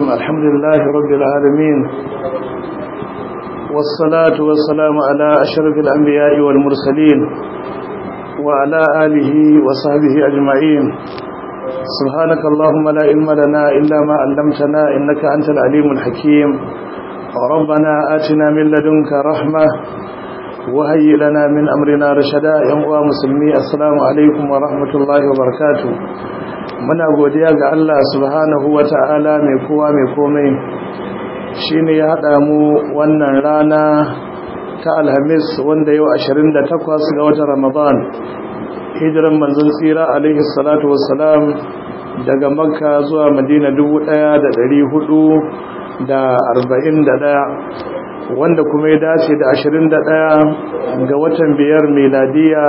الحمد لله رب العالمين والصلاة والسلام على أشرف الأنبياء والمرسلين وعلى آله وصحبه أجمعين سبحانك اللهم لا علم لنا إلا ما علمتنا إنك أنت العليم الحكيم ربنا آتنا من لدنك رحمة وهيئ لنا من أمرنا رشدا يا مسلمي السلام عليكم ورحمة الله وبركاته muna godiya ga Allah subhanahu wata'ala mai kowa mai komai shine ya hada mu wannan rana ta alhamis wanda yau 28 ga watan ramadan hijiran manzon tsira alaihi salatu wassalam daga makka zuwa madina 1441 wanda kuma ya dace da 21 ga watan biyar meladiya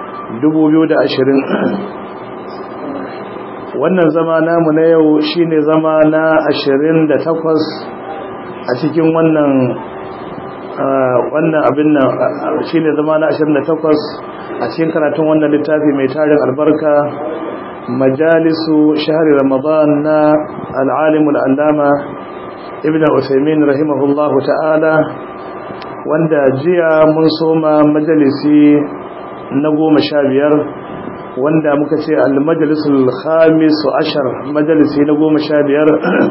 2020 wannan zama namu na yau shine zama na 28 a cikin wannan wannan abin nan shine zama na 28 a cikin karatun wannan littafi mai tarin albarka majalisu shahri ramadan na al-alim al-allama ibn usaymin rahimahullahu ta'ala wanda jiya mun soma majalisi na goma sha biyar wanda muka ce al-majalisul khamis ashar majalisi na goma sha biyar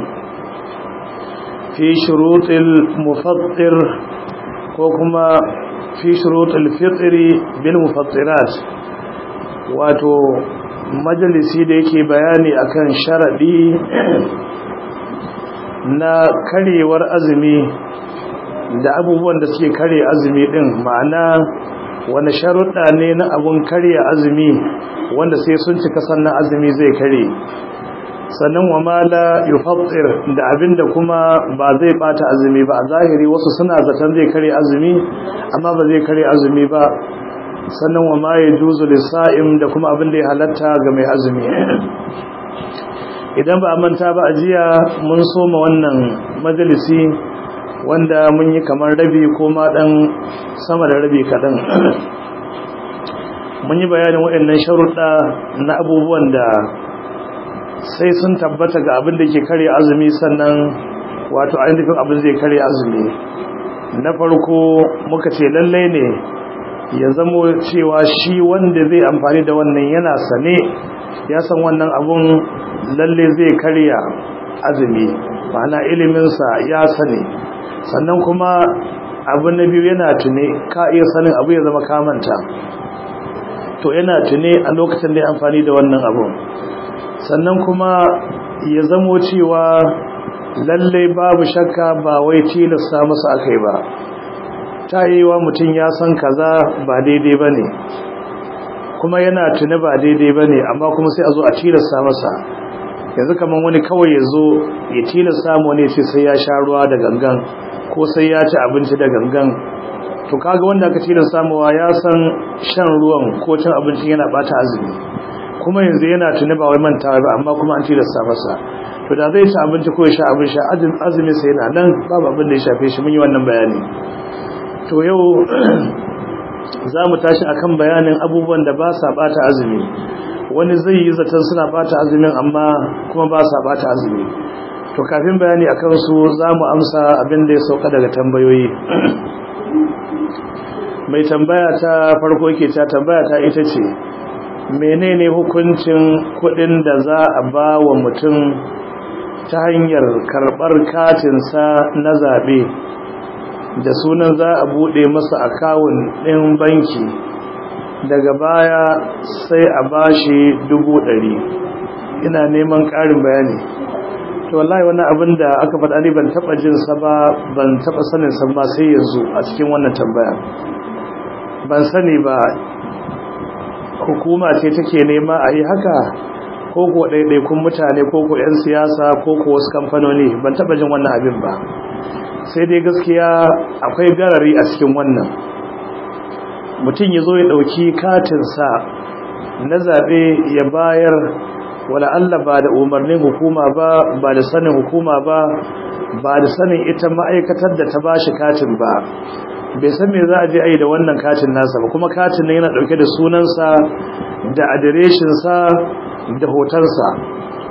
fi shurutul mufattir ko kuma fi shurutul fitri bil mufattirat wato majalisi da yake bayani akan sharadi na karewar azumi da abubuwan da suke kare azumi din ma'ana wani sharuɗa ne na abun karya azumi wanda sai sun cika sannan azumi zai kare sannan wa mala yufattir da abinda kuma ba zai bata azumi ba a zahiri wasu suna zaton zai kare azumi amma ba zai kare azumi ba sannan wa ma yajuzu lisa'im da kuma abinda ya halatta ga mai azumi idan ba a manta ba a jiya mun soma wannan majalisi wanda mun yi kamar rabi ko ma dan sama da rabi kaɗan mun yi bayanin waɗannan sharuɗa na abubuwan da sai sun tabbata ga abin da ke kare azumi sannan wato ainihin abin zai kare azumi na farko muka ce lallai ne ya zamo cewa shi wanda zai amfani da wannan yana sane ya san wannan abun lalle zai karya azumi ma'ana iliminsa ya sani sannan kuma abu na biyu yana tune ka iya sanin abu ya zama kamanta to yana tune a lokacin da ya amfani da wannan abu sannan kuma ya zamo cewa lallai babu shakka ba wai tilasta masa akai ba ta yi wa mutum ya san kaza ba daidai ba ne kuma yana tune ba daidai ba ne amma kuma sai a zo a tilasta masa yanzu kamar wani kawai ya zo ya tilasta mu ne ce sai ya sha ruwa da gangan ko sai ya ci abinci da gangan to kaga wanda aka tilin samuwa ya san shan ruwan ko cin abinci yana bata azumi kuma yanzu yana tuni ba wai mantawa ba amma kuma an tilasta masa to da zai ci abinci ko ya sha abin sha azumi sai yana nan babu abin da ya shafe shi mun yi wannan bayani to yau za mu tashi akan bayanin abubuwan da ba sa bata azumi wani zai yi zaton suna bata azumin amma kuma ba sa bata azumi to kafin bayani a kansu za mu amsa abin da ya sauka daga tambayoyi mai tambaya ta farko ke ta tambaya ta ita ce menene hukuncin kudin da za a ba wa mutum ta hanyar karbar katinsa na zaɓe da sunan za a buɗe masa akawun ɗin banki daga baya sai a bashi dubu ɗari ina neman ƙarin bayani to wallahi wannan abin da aka faɗa ne ban taɓa jin sa ba ban taɓa sanin sa ba sai yanzu a cikin wannan tambaya ban sani ba hukuma ce take nema a yi haka ko ko ɗaiɗaikun mutane ko ko 'yan siyasa ko ko wasu kamfanoni ban taɓa jin wannan abin ba sai dai gaskiya akwai garari a cikin wannan mutum ya zo ya ɗauki katinsa na zaɓe ya bayar wala Allah ba da umarnin hukuma ba ba da sanin hukuma ba ba da sanin ita ma'aikatar da ta ba shi katin ba bai san me za a je a yi da wannan katin nasa ba kuma katin ne yana ɗauke da sunansa da adireshinsa da hotonsa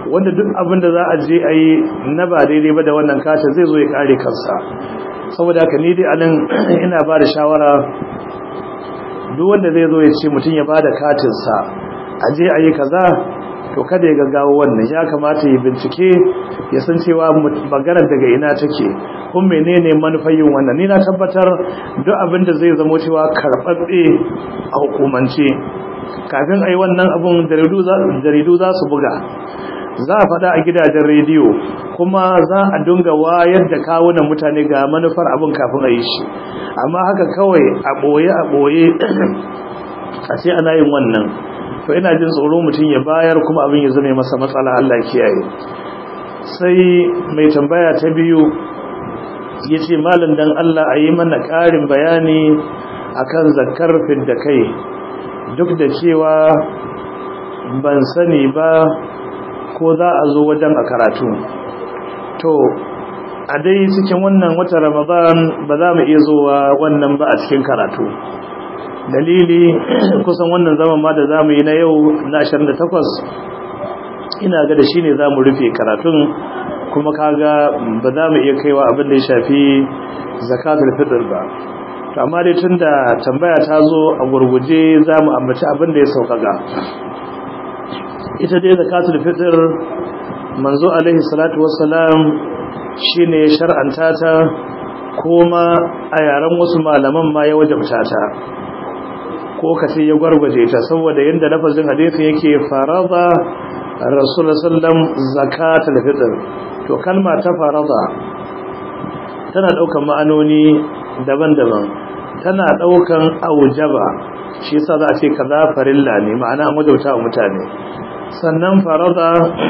wanda duk abin da za a je a yi na ba daidai ba da wannan katin zai zo ya kare kansa saboda haka ni dai anan ina ba da shawara duk wanda zai zo ya ce mutum ya ba da katinsa a je a yi kaza to kada ya gaggawa wannan ya kamata ya bincike ya san cewa maganar daga ina take kun menene manufar yin wannan ni na tabbatar duk abin da zai zamo cewa karɓaɓɓe a hukumance kafin a yi wannan abun jaridu za su buga za a faɗa a gidajen rediyo kuma za a dunga wayar da kawunan mutane ga manufar abin kafin a yi shi amma haka kawai a ɓoye a ɓoye a ce ana yin wannan to ina jin tsoro mutum ya bayar kuma abin ya zame masa matsala Allah kiyaye sai mai tambaya ta biyu ya ce malin dan Allah a yi mana ƙarin bayani akan zakar fidda kai duk da cewa ban sani ba ko za a zo wajen a karatu to a dai cikin wannan wata ramadan ba za mu iya zuwa wannan ba a cikin karatu dalili kusan wannan zaman ma da za mu yi na yau na 28 ina ga da shi ne za mu rufe karatun kuma kaga ba za mu iya kaiwa abin da ya shafi zakatul fitr ba to amma dai tunda tambaya ta zo a gurguje za mu ambaci abin da ya sauƙaƙa ita dai zakatul fitr manzo alaihi salatu wassalam shine ya shar'anta ta kuma a yaren wasu malaman ma ya wajabta ta ko kace ya gwargwaje ta saboda yanda lafazin hadisi yake farada rasulullah sallam zakatul fitr to kalma ta farada tana daukan ma'anoni daban-daban tana daukan aujaba shi yasa za a ce kaza farilla ne ma'ana an wajauta wa mutane sannan farada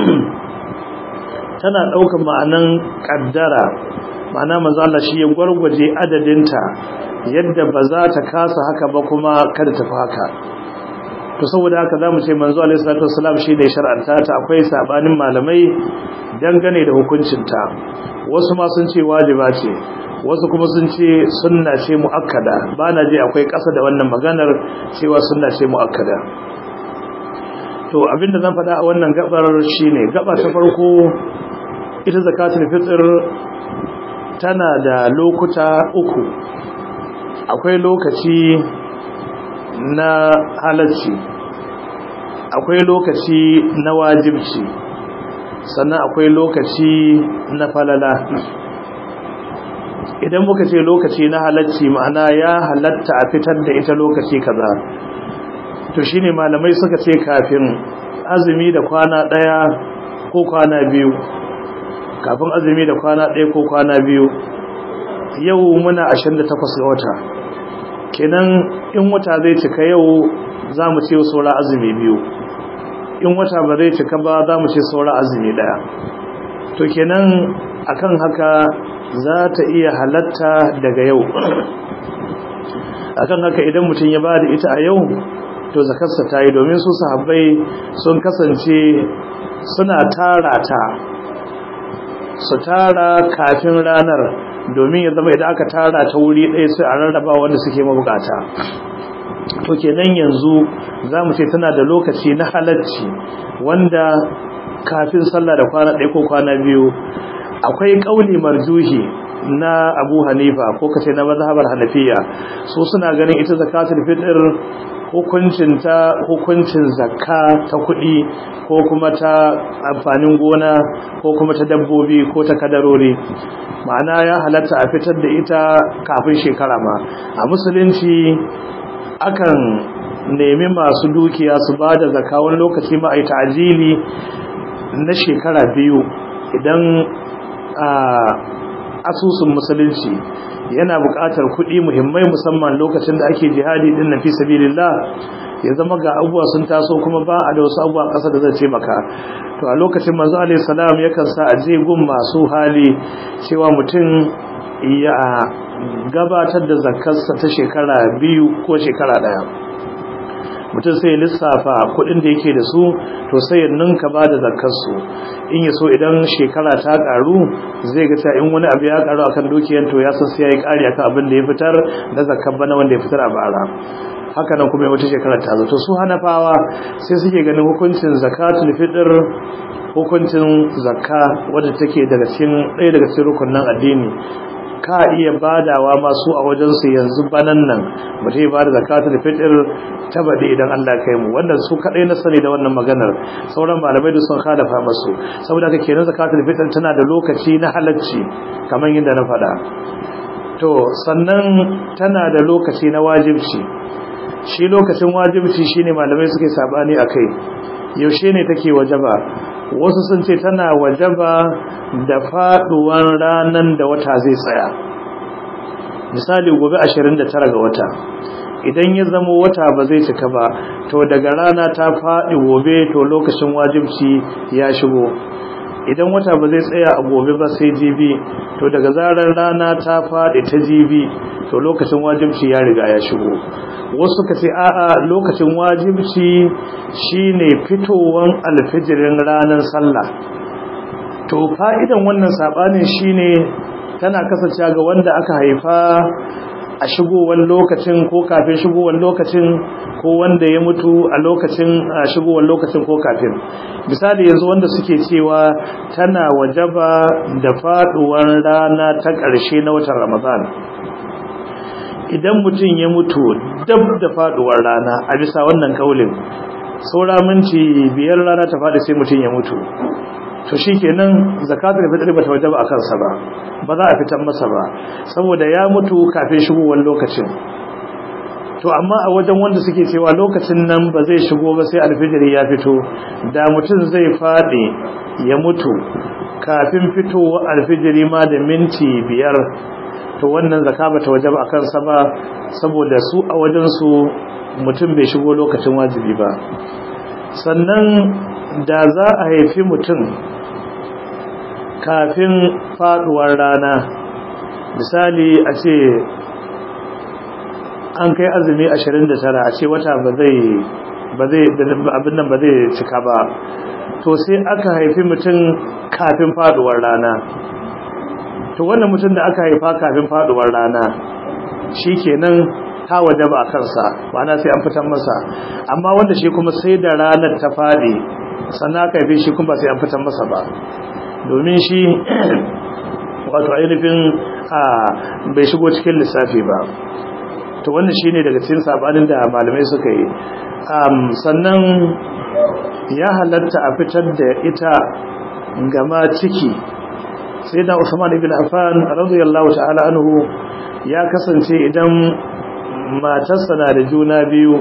tana daukan ma'anan kaddara ma'ana manzo Allah shi ya gwargwaje adadinta yadda ba za ta kasa haka ba kuma kada ta fi haka to saboda haka zamu ce manzo alaihi salatu wassalam shi ne shar'anta ta akwai sabanin malamai dangane da hukuncinta wasu ma sun ce wajiba ce wasu kuma sun ce sunna ce muakkada bana je akwai ƙasa da wannan maganar cewa sunna ce muakkada to abinda zan faɗa a wannan gabar shine gaba ta farko ita zakatul fitr tana da lokuta uku akwai lokaci na halacci akwai lokaci na wajibci sannan akwai lokaci na falala idan muka ce lokaci na halacci ma'ana ya halatta a fitar da ita lokaci kaza to shine malamai suka ce kafin azumi da kwana daya ko kwana biyu kafin azumi da kwana daya ko kwana biyu yau muna 28 ga wata kenan in wata zai cika yau za mu ce saura azumi biyu in wata ba zai cika ba za mu ce saura azumi daya to kenan akan haka za ta iya halatta daga yau akan haka idan mutum ya ba da ita a yau to zakarsa ta yi domin su sahabbai sun kasance suna tara ta su tara kafin ranar domin ya zama idan aka tara ta wuri ɗaya sai a rarraba wanda suke mabukata to kenan yanzu za mu ce tana da lokaci na halacci wanda kafin sallah da kwana ɗaya ko kwana biyu akwai ƙauli marjuhi na abu hanifa ko kace na mazhabar hanafiya su suna ganin ita zakatul fitr hukuncin ta hukuncin zakka ta kuɗi ko kuma ta amfanin gona ko kuma ta dabbobi ko ta kadarori ma'ana ya halatta a fitar da ita kafin shekara ma a musulunci akan nemi masu dukiya su ba da zakka wani lokaci ma a yi ta'ajili na shekara biyu idan asusun musulunci yana buƙatar kuɗi muhimmai musamman lokacin da ake jihadi din na fi sabilillah ya zama ga abubuwa sun taso kuma ba a da wasu abubuwa ƙasa da zai taimaka to a lokacin manzo alaihi salam yakan sa a je gun masu hali cewa mutum ya gabatar da zakarsa ta shekara biyu ko shekara ɗaya mutum sai lissafa kuɗin da yake da su to sai ya ninka ba da zakarsu in ya so idan shekara ta karu zai ga cewa in wani abu ya karu akan dukiyar to ya san sai yayi kari akan abin da ya fitar da zakar bana wanda ya fitar a bara haka nan kuma wata shekara ta zo to su hanafawa sai suke ganin hukuncin zakatul fitr hukuncin zakka wadda take daga cikin ɗaya daga cikin rukunin addini ka iya badawa masu a wajensu yanzu banan nan mutum ba da zakatul fitr ta bade idan Allah kai mu wannan su kadai na sani da wannan maganar sauran malamai da sun khalafa masu saboda haka kenan zakatul fitr tana da lokaci na halacci kamar yadda na faɗa to sannan tana da lokaci na wajibci shi lokacin wajibci shine malamai suke sabani akai yaushe ne take wajaba wasu sun ce tana wajaba da faduwan ranan da wata zai tsaya misali gobe 29 ga wata idan ya zama wata ba zai cika ba to daga rana ta faɗi gobe to lokacin wajibci ya shigo idan wata ba zai tsaya a gobe ba sai jibi to daga zarar rana ta faɗi ta jibi to lokacin wajibci ya riga ya shigo wasu ka ce a'a lokacin wajibci shine fitowan alfijirin ranar sallah to fa'idan wannan sabanin shine tana kasancewa ga wanda aka haifa a shigowar lokacin ko kafin shigowar lokacin ko wanda ya mutu a lokacin shigowar lokacin ko kafin misali yanzu wanda suke cewa tana wajaba da faduwar rana ta ƙarshe na watan ramadan idan mutum ya mutu dab da faduwar rana a bisa wannan kaulin saura minti biyar rana ta faɗi sai mutum ya mutu to shikenan zakatul fitr bata wajaba a kansa ba ba za a fitar masa ba saboda ya mutu kafin shigowar lokacin to amma a wajen wanda suke cewa lokacin nan ba zai shigo ba sai alfijiri ya fito da mutum zai faɗi ya mutu kafin fitowa alfijiri ma da minti biyar to wannan zaka bata wajaba a kansa ba saboda su a wajen su mutum bai shigo lokacin wajibi ba sannan da za a haifi mutum kafin faduwar rana misali a ce an kai azumi 29 a ce wata ba zai ba zai abin nan ba zai cika ba to sai aka haifi mutum kafin faduwar rana to wannan mutum da aka haifa kafin faduwar rana shikenan ta wajaba a kansa ma'ana sai an fitar masa amma wanda shi kuma sai da ranar ta fadi sannan aka haife shi kuma sai an fitar masa ba domin shi wato ainihin a bai shigo cikin lissafi ba to wannan shine daga cikin sabanin da malamai suka yi sannan ya halatta a fitar da ita gama ciki sai da Usman ibn Affan radiyallahu ta'ala anhu ya kasance idan matarsa na da juna biyu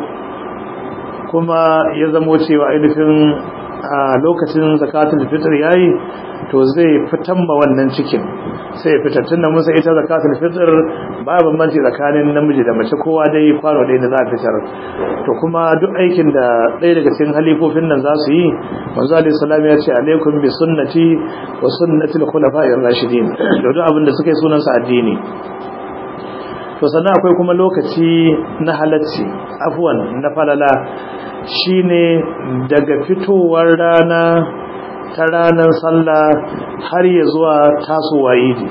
kuma ya zamo cewa ainihin a lokacin zakatul fitr yayi to zai fitan ma wannan cikin sai fitar tunda mun sai ita zakatul fitr ba bambanci tsakanin namiji da mace kowa dai kwano ɗaya da za a fitar to kuma duk aikin da ɗaya daga cikin halifofin nan za su yi manzo alaihi salam ya ce alaikum bi sunnati wa sunnati al-khulafa'ir rashidin da duk abin da suka yi sunan sa addini to sannan akwai kuma lokaci na halacci afwan na falala shine daga fitowar rana ta ranar sallah har ya zuwa tasowa idi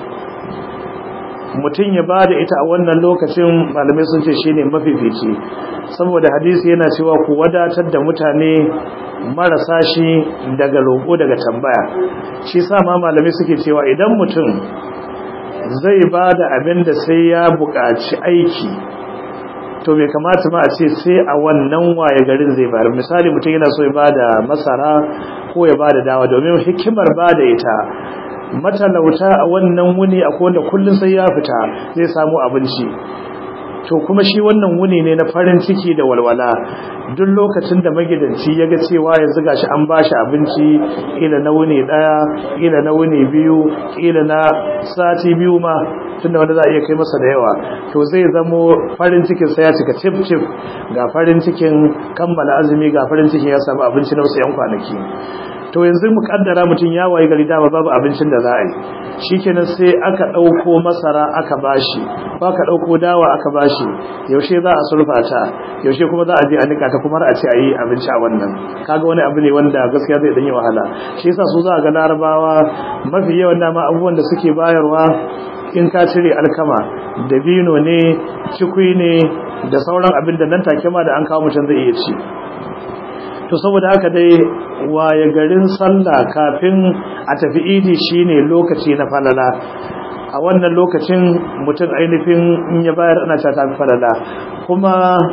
mutum ya bada ita a wannan lokacin malamai sun ce shine mafifici saboda hadisi yana cewa ku wadatar da mutane marasa shi daga roƙo daga tambaya shi sa ma malamai suke cewa idan mutum zai bada abin da sai ya buƙaci aiki to bai kamata ma a ce sai a wannan waye garin zai bayar misali mutum yana so ya bada masara ko ya bada dawa domin hikimar bada ita matalauta a wannan wuni a wanda kullum sai ya fita zai samu abinci to kuma shi wannan wuni ne na farin ciki da walwala duk lokacin da magidanci ya ga cewa yanzu gashi an bashi abinci ila na wuni daya ila na wuni biyu ila na sati biyu ma tunda wanda za a iya kai masa da yawa to zai zamo farin cikin sa ya cika cif cif ga farin cikin kammala azumi ga farin cikin ya samu abinci na wasu yan kwanaki to yanzu mu kaddara mutum ya waye gari dama babu abincin da za a yi shikenan sai aka dauko masara aka bashi ko aka dauko dawa aka bashi yaushe za a sulfa ta yaushe kuma za a je a nika ta kuma a ce a yi abinci a wannan kaga wani abu ne wanda gaskiya zai dan yi wahala shi yasa su za ga larabawa mafi yawan dama abubuwan da suke bayarwa in ka cire alkama dabino ne cikui ne da sauran abin da nan take ma da an kawo mutum zai iya ci to saboda haka dai waye garin sallah kafin a tafi idi shine lokaci na falala a wannan lokacin mutum ainihin in ya bayar ana ta tafi falala kuma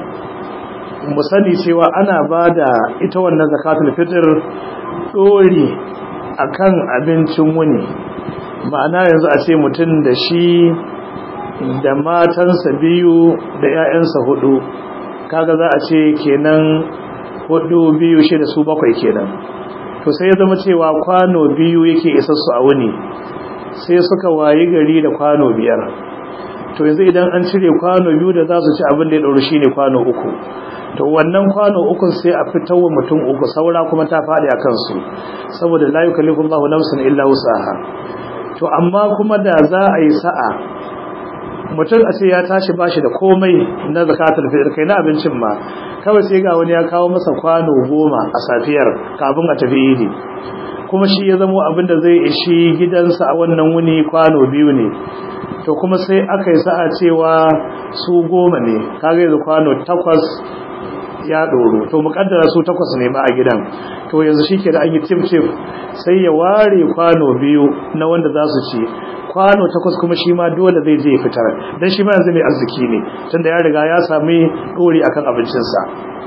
mu sani cewa ana ba da ita wannan zakatul fitr dori akan abincin wuni ma'ana yanzu a ce mutum da shi da matansa biyu da 'ya'yansa hudu kaga za a ce kenan hudu biyu shida su bakwai kenan to sai ya zama cewa kwano biyu yake isassu a wuni sai suka wayi gari da kwano biyar to yanzu idan an cire kwano biyu da za su ci abin da ya ɗauri shine kwano uku to wannan kwano ukun sai a fitar wa mutum uku saura kuma ta faɗi a kansu saboda la yukallifu Allahu nafsan illa wusaha to amma kuma da za a yi sa'a mutum a ce ya tashi bashi da komai na zakatul fitr kai na abincin ma kawai sai ga wani ya kawo masa kwano goma a safiyar kafin a tafi idi kuma shi ya zamo abin da zai ishi gidansa a wannan wuni kwano biyu ne to kuma sai aka yi sa'a cewa su goma ne kaga yanzu kwano takwas ya ɗoro to muƙaddara su takwas ne ma a gidan to yanzu shi ke da an yi cif-cif sai ya ware kwano biyu na wanda za su ci kwano takwas kuma shi ma dole zai je fitar don shi ma yanzu mai arziki ne tunda ya riga ya sami ɗori akan abincinsa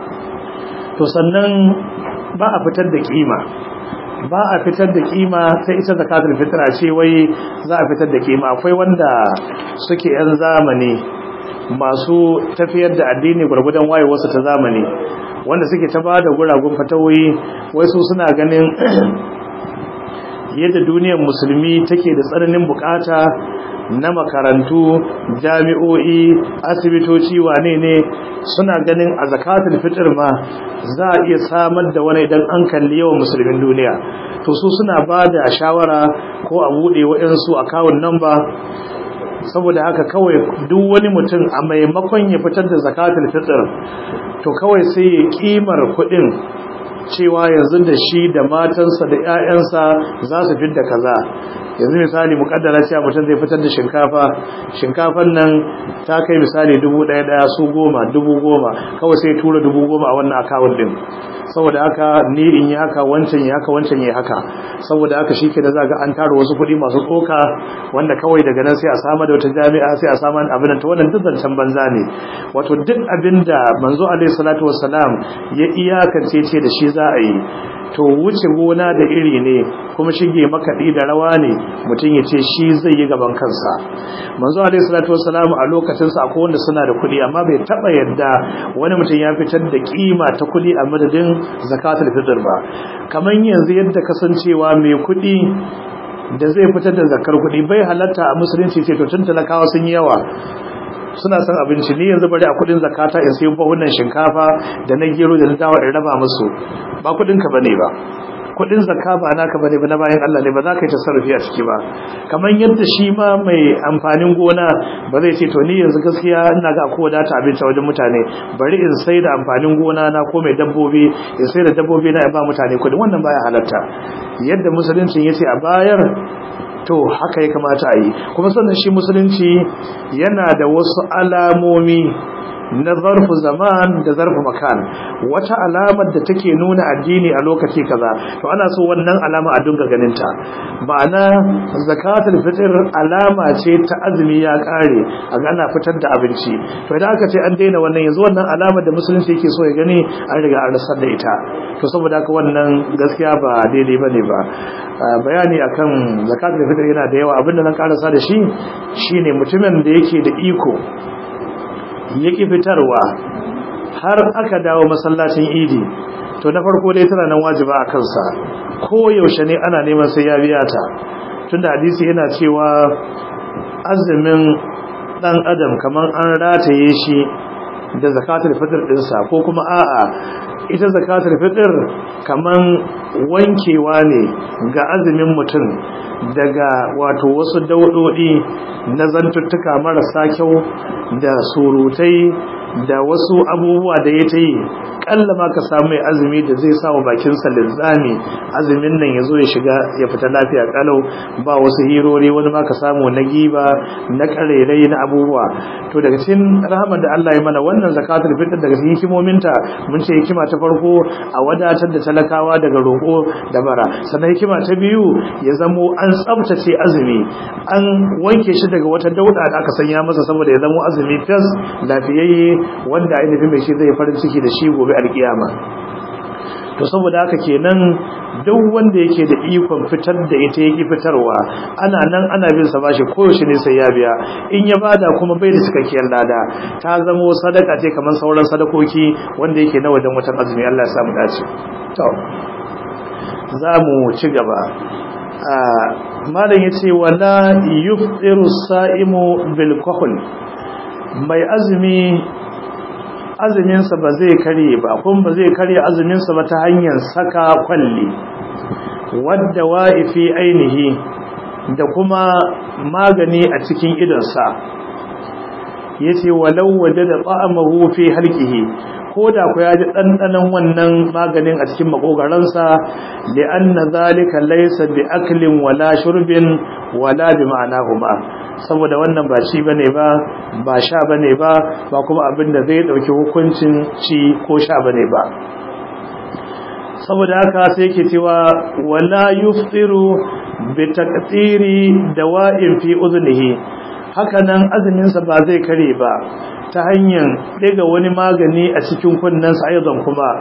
to sannan ba a fitar da kima ba a fitar da kima sai ita zakatul fitra ce wai za a fitar da kima akwai wanda suke yan zamani masu tafiyar da addini gwargwadon wayewarsu ta zamani wanda suke ta ba da guragun fatawoyi wai su suna ganin yadda duniyar musulmi take da tsananin bukata na makarantu jami'o'i asibitoci wane ne suna ganin a zakatul fitr ma za a iya samar da wani idan an kalli yawan musulmin duniya to su suna ba da shawara ko a buɗe waɗansu akawun namba saboda haka kawai duk wani mutum a maimakon ya fitar da zakatul fitr to kawai sai ya kimar kuɗin cewa yanzu da shi da matansa da 'ya'yansa za su da kaza yanzu misali mukaddara cewa mutum zai fitar da shinkafa shinkafan nan ta kai misali dubu ɗaya ɗaya su goma dubu goma kawai sai tura dubu goma a wannan akawun ɗin saboda haka ni in yi haka wancan yi haka wancan yi haka saboda haka shi ke da za ga an tara wasu kuɗi masu tsoka wanda kawai daga nan sai a samar da wata jami'a sai a samar da abin ta wannan duk zancen banza ne wato duk abin da manzo alaihi salatu wassalam ya iyakance ce da shi za a yi to wuce gona da iri ne kuma shige makaɗi da rawa ne mutum ya ce shi zai yi gaban kansa manzo alaihi salatu wassalam a lokacin sa akwai wanda suna da kuɗi amma bai taba yadda wani mutum ya fitar da kima ta kuɗi a madadin zakatul fitr ba kamar yanzu yadda kasancewa mai kuɗi da zai fitar da zakar kuɗi bai halatta a musulunci ce to tun talakawa sun yi yawa suna son abinci ni yanzu bari a kudin zakata in sayi bahunan shinkafa da na gero da na dawa in raba musu ba kudin ka bane ba kudin zakka ba naka bane ba na bayan Allah ne ba za ka yi tasarrufi a ciki ba kamar yadda shi ma mai amfanin gona ba zai ce to ni yanzu gaskiya ina ga akwai wadata abinci wajen mutane bari in sai da amfanin gona na ko mai dabbobi in sai da dabbobi na ba mutane kudin wannan baya halatta yadda musulunci yace a bayar to haka ya kamata a yi kuma sannan shi musulunci yana da wasu alamomi na zarfu zaman da zarfu makan wata alamar da take nuna addini a lokaci kaza to ana so wannan alama a dunga ganin ta ma'ana zakatul fitr alama ce ta azumi ya kare a ga ana fitar da abinci to idan aka ce an daina wannan yanzu wannan alamar da musulunci yake so ya gani an riga an rasar da ita to saboda haka wannan gaskiya ba daidai bane ba bayani akan zakatul fitr yana da yawa abinda zan karasa da shi shine mutumin da yake da iko yaki fitarwa har aka dawo masallacin idi to na farko dai tana nan wajiba a kansa ko yaushe ne ana neman sai ya biya ta tunda hadisi yana cewa azumin dan adam kaman an rataye shi da zakatul fitr dinsa ko kuma a'a ita zakatul fitr kaman wankewa ne ga azumin mutum daga wato wasu daudodi na zantuttuka marasa kyau da surutai da wasu abubuwa da ya ta yi kalla ma ka samu mai azumi da zai sa wa bakinsa linzami azumin nan ya zo ya shiga ya fita lafiya kalau ba wasu hirori wani ma ka samu na giba na karerai na abubuwa to daga cikin rahama da Allah ya mana wannan zakatul fitr daga cikin hikimominta mun ce hikima ta farko a wadatar da talakawa daga roƙo da bara sannan hikima ta biyu ya zamo an tsabtace azumi an wanke shi daga wata dauda da aka sanya masa saboda ya zamo azumi fes lafiyayye wanda ainihin mai shi zai farin ciki da shi gobe alkiyama to saboda haka kenan duk wanda yake da ikon fitar da ita yake fitarwa ana nan ana bin sa bashi koyaushe ne sai ya biya in ya bada kuma bai da cikakkiyar lada ta zama sadaka ce kamar sauran sadakoki wanda yake na wajen watan azumi Allah ya samu dace to za mu ci gaba malam yace wala yufṭiru sa'imu bil kahl mai azumi azuminsa ba zai karye ba kuma ba zai karye azuminsa ba ta hanyar saka kwalli wadda wa'ifi ainihi da kuma magani a cikin idonsa ya ce walau waje da tsa'amahu fi halkihi ko da ku ya ji ɗanɗanon wannan maganin a cikin makogaransa da an na zalika laisa bi aklin wala shurbin wala bi ma'ana ba saboda wannan ba ci bane ba ba sha bane ba ba kuma abin da zai dauki hukuncin ci ko sha bane ba saboda haka sai yake cewa wala yuftiru bi taqtiri dawa'in fi udhnihi haka nan azumin sa ba zai kare ba ta hanyar daga wani magani a cikin kunnen sa aidan kuma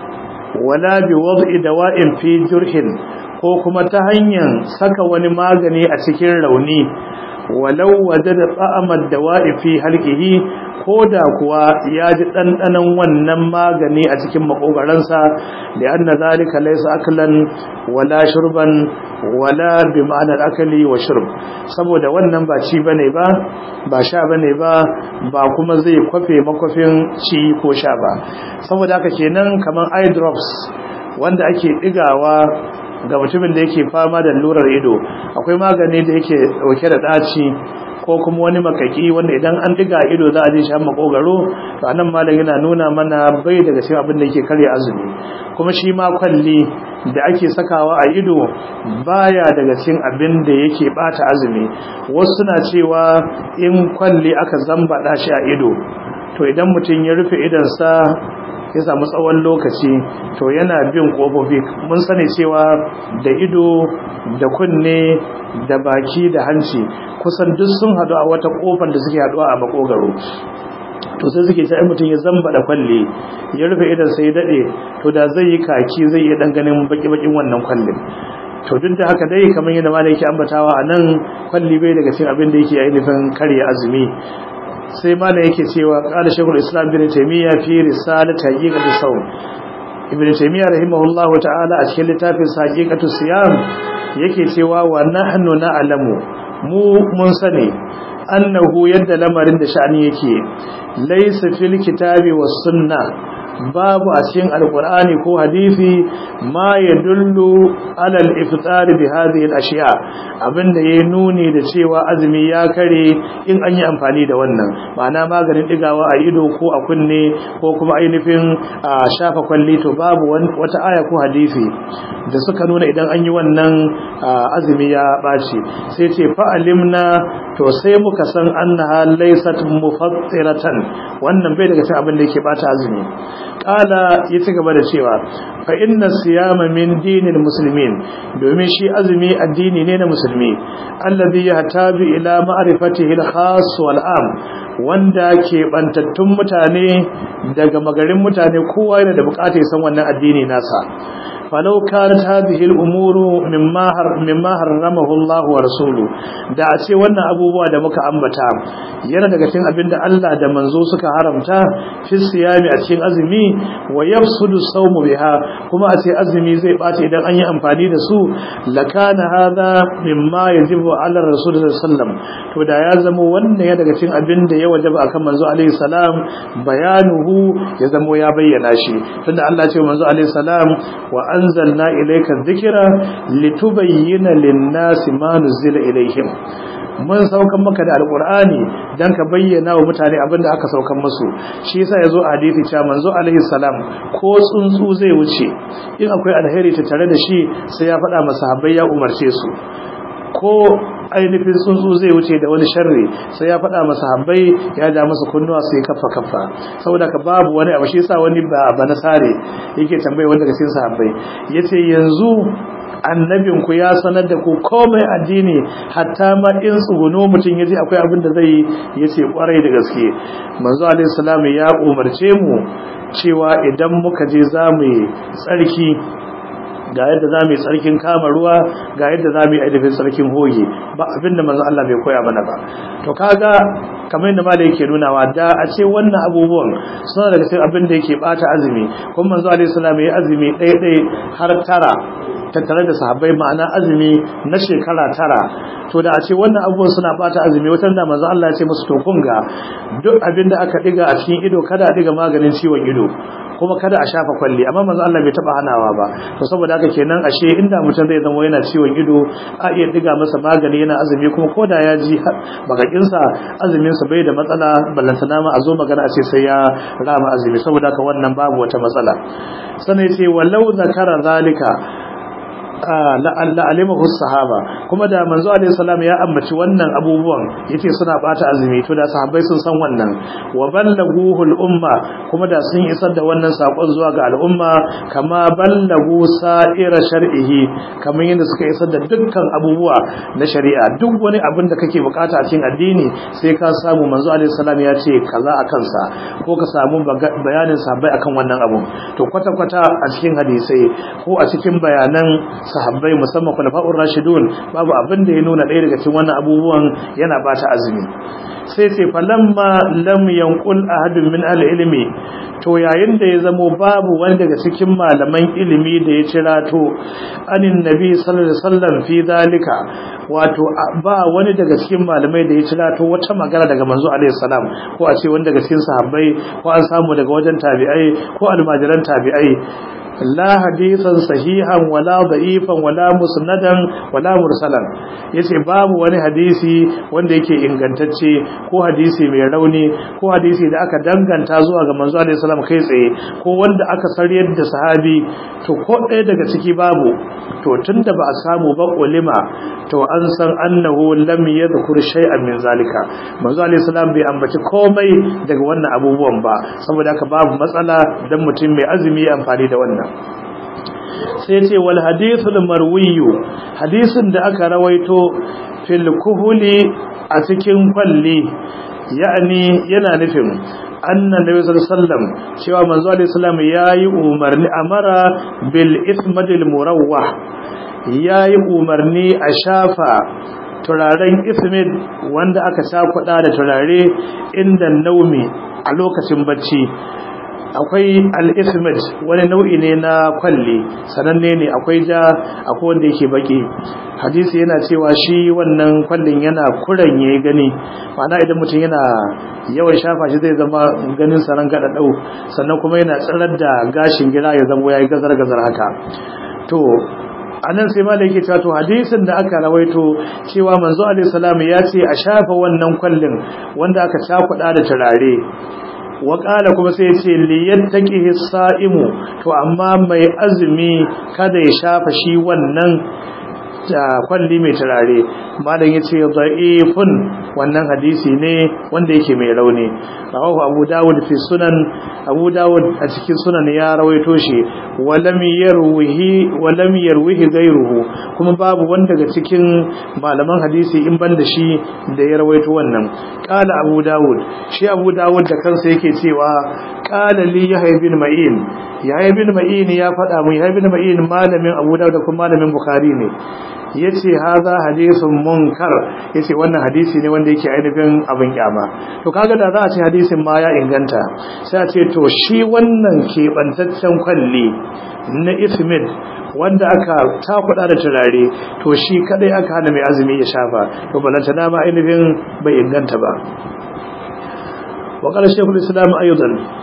wala bi wad'i dawa'in fi jurhin ko kuma ta hanyar saka wani magani a cikin rauni walau wajada ta'amad dawa'i fi halqihi koda kuwa ya ji dandanan wannan magani a cikin makogaransa da anna zalika laysa aklan wala shurban wala bi ma'anar akali wa shurb saboda wannan ba ci bane ba ba sha bane ba ba kuma zai kwafe makwafin ci ko sha ba saboda haka kenan kaman eye drops wanda ake digawa ga mutumin da yake fama da lurar ido akwai magani da yake dauke da daci ko kuma wani makaki wanda idan an diga ido za a je shi har makogaro to anan malam yana nuna mana bai daga cikin abin da yake karya azumi kuma shi ma kwalli da ake sakawa a ido baya daga cikin abin da yake bata azumi wasu suna cewa in kwalli aka zambada shi a ido to idan mutum ya rufe idonsa ya samu tsawon lokaci to yana bin kofofi mun sani cewa da ido da kunne da baki da hanci kusan duk sun hadu a wata kofar da suke haduwa a makogaro to sai suke sai mutum ya zamba da kwalle ya rufe idan sai ya dade to da zai yi kaki zai iya dan ganin baki bakin wannan kwallin to duk da haka dai kamar yadda malai yake ambatawa a nan kwalli bai daga cikin abin da yake ainihin karya azumi sai malam yake cewa qala shaykhul islam ibn taymiya fi risalat haqiqatu sawm ibn taymiya rahimahullahu ta'ala a cikin littafin haqiqatu siyam yake cewa wa nahnu na'lamu mu mun sani annahu yadda lamarin da sha'ani yake laysa fil kitabi was sunnah babu a cikin alkur'ani ko hadisi ma ya dullu alal iftar bi hadhihi al-ashiya abinda yayi nuni da cewa azumi ya kare in an yi amfani da wannan ma'ana maganin digawa a ido ko a kunne ko kuma ainihin shafa kwalli to babu wata aya ko hadisi da suka nuna idan an yi wannan azumi ya baci sai ce fa alimna to sai muka san annaha laysat mufattiratan wannan bai daga cikin abin da yake bata azumi kala ya ci gaba da cewa fa inna siyama min dinil muslimin domin shi azumi addini ne na musulmi alladhi yahtaju ila ma'rifatihi al-khas wal am wanda ke bantattun mutane daga magarin mutane kowa yana da bukatar san wannan addini nasa falau kanat hadhihi al-umuru mimma har mimma harramahu Allah wa rasuluhu da a ce wannan abubuwa da muka ambata yana daga cikin abinda Allah da manzo suka haramta fi siyami a cikin azumi wa yafsudu sawmu biha kuma a ce azumi zai bace idan an yi amfani da su lakana hadha mimma yajibu ala rasul sallallahu to da ya zama wannan ya daga cikin abinda ya wajaba akan manzo alaihi salam bayanuhu ya zama ya bayyana shi tunda Allah ya ce manzo alaihi salam wa anzalna ilayka dhikra litubayyana lin-nasi ma nuzila ilayhim mun saukan maka da alqur'ani dan ka bayyana wa mutane abinda aka saukan musu shi yasa yazo a hadisi cewa manzo alaihi salam ko tsuntsu zai wuce in akwai alheri ta tare da shi sai ya faɗa masa habbai ya umarce su ko ainihin tsuntsu zai wuce da wani sharri sai ya faɗa masa habbai ya ja masa kunnuwa sai kafa kafa saboda ka babu wani abu shi yasa wani ba ba nasare yake tambaye wanda cikin sahabbai yace yanzu annabin ku ya sanar da ku komai addini hatta ma in tsuguno mutum yaji akwai abin da zai yace kwarai da gaske manzo alaihi salam ya umarce mu cewa idan muka je zamu yi tsarki ga yadda za mu yi tsarkin kama ruwa ga yadda za mu yi aidafin tsarkin hoge ba abinda manzo Allah bai koya mana ba to kaga kamar yadda malai yake nunawa da a ce wannan abubuwan suna daga cikin abin da yake bata azumi kuma manzo alaihi salam ya azumi ɗaya ɗaya har tara tattare da sahabbai ma'ana azumi na shekara tara to da a ce wannan abubuwan suna bata azumi wata da manzo Allah ya ce musu to kun ga duk abin da aka diga a cikin ido kada a diga maganin ciwon ido kuma kada a shafa kwalli amma manzo Allah bai taba hanawa ba to saboda haka kenan ashe inda mutum zai zama yana ciwon ido a iya diga masa magani yana azumi kuma koda ya ji bakakin sa azumin sa bai da matsala ballantana ma a zo magana a ce sai ya rama azumi saboda haka wannan babu wata matsala sanai ce walau zakara zalika la'alimahu sahaba kuma da manzo alaihi salam ya ambaci wannan abubuwan yace suna bata azumi to da sahabbai sun san wannan wa ballaguhu al-umma kuma da sun isar da wannan sakon zuwa ga al'umma kama ballagu sa'ira shar'ihi kamar yadda suka isar da dukkan abubuwa na shari'a duk wani abin da kake bukata a cikin addini sai ka samu manzo alaihi salam ya ce kaza a kansa ko ka samu bayanin sahabbai akan wannan abu to kwata kwata a cikin hadisai ko a cikin bayanan sahabbai musamman khulafa'ur rashidun babu abin da ya nuna ɗaya daga cikin wannan abubuwan yana bata azumi sai ce falamma lam yanqul ahadun min al-ilmi to yayin da ya zamo babu wani daga cikin malaman ilimi da ya cirato anin nabi sallallahu alaihi wasallam fi dalika wato ba wani daga cikin malamai da ya cirato wata magana daga manzo alaihi salam ko a ce wani daga cikin sahabbai ko an samu daga wajen tabi'ai ko almajiran tabi'ai la hadisan sahihan wala da'ifan wala musnadan wala mursalan yace babu wani hadisi wanda yake ingantacce ko hadisi mai rauni ko hadisi da aka danganta zuwa ga manzo alaihi salam kai tsaye ko wanda aka sariyar da sahabi to ko ɗaya daga ciki babu to tunda ba a samu ba ulima to an san annahu lam yadhkur shay'an min zalika manzo alaihi salam bai ambaci komai daga wannan abubuwan ba saboda haka babu matsala dan mutum mai azumi ya amfani da wannan sai ce wal hadithul marwiyu hadisin da aka rawaito fil kuhuli a cikin kwalli ya'ani yana nufin annan nabi sallallahu alaihi wasallam cewa manzo alaihi salam yayi umarni amara bil ismadil murawwah yayi umarni a shafa turaren ismid wanda aka cakuɗa da turare inda naumi a lokacin bacci akwai al-ismid wani nau'i ne na kwalli sananne ne akwai ja akwai wanda yake baki hadisi yana cewa shi wannan kwallin yana kuranye gani ma'ana idan mutum yana yawan shafa shi zai zama ganin saran gada dau sannan kuma yana tsirar da gashin gira ya zama yayi gazar gazar haka to anan sai malai yake cewa to hadisin da aka rawaito cewa manzo alaihi salam ya ce a shafa wannan kwallin wanda aka cakuɗa da turare waƙala kuma sai ce liyattaqihi sa'imu to amma mai azumi kada ya shafa shi wannan kwalli mai turare malam yace da'ifun wannan hadisi ne wanda yake mai rauni rawahu abu dawud fi sunan abu dawud a cikin sunan ya rawaito shi walam yarwihi walam yarwihi ghayruhu kuma babu wanda daga cikin malaman hadisi in banda shi da ya rawaito wannan qala abu dawud shi abu dawud da kansa yake cewa qala li yahya bin ma'in yahya bin ma'in ya faɗa mu yahya bin ma'in malamin abu dawud da kuma malamin bukhari ne yace haza hadisun munkar yace wannan hadisi ne wanda yake ainihin abin kyama to kaga da za a ce hadisin ma ya inganta sai a ce to shi wannan keɓantaccen kwalli na ismid wanda aka takuda da turare to shi kadai aka hana mai azumi ya shafa to balanta na ma ainihin bai inganta ba wa qala shaykhul islam aidan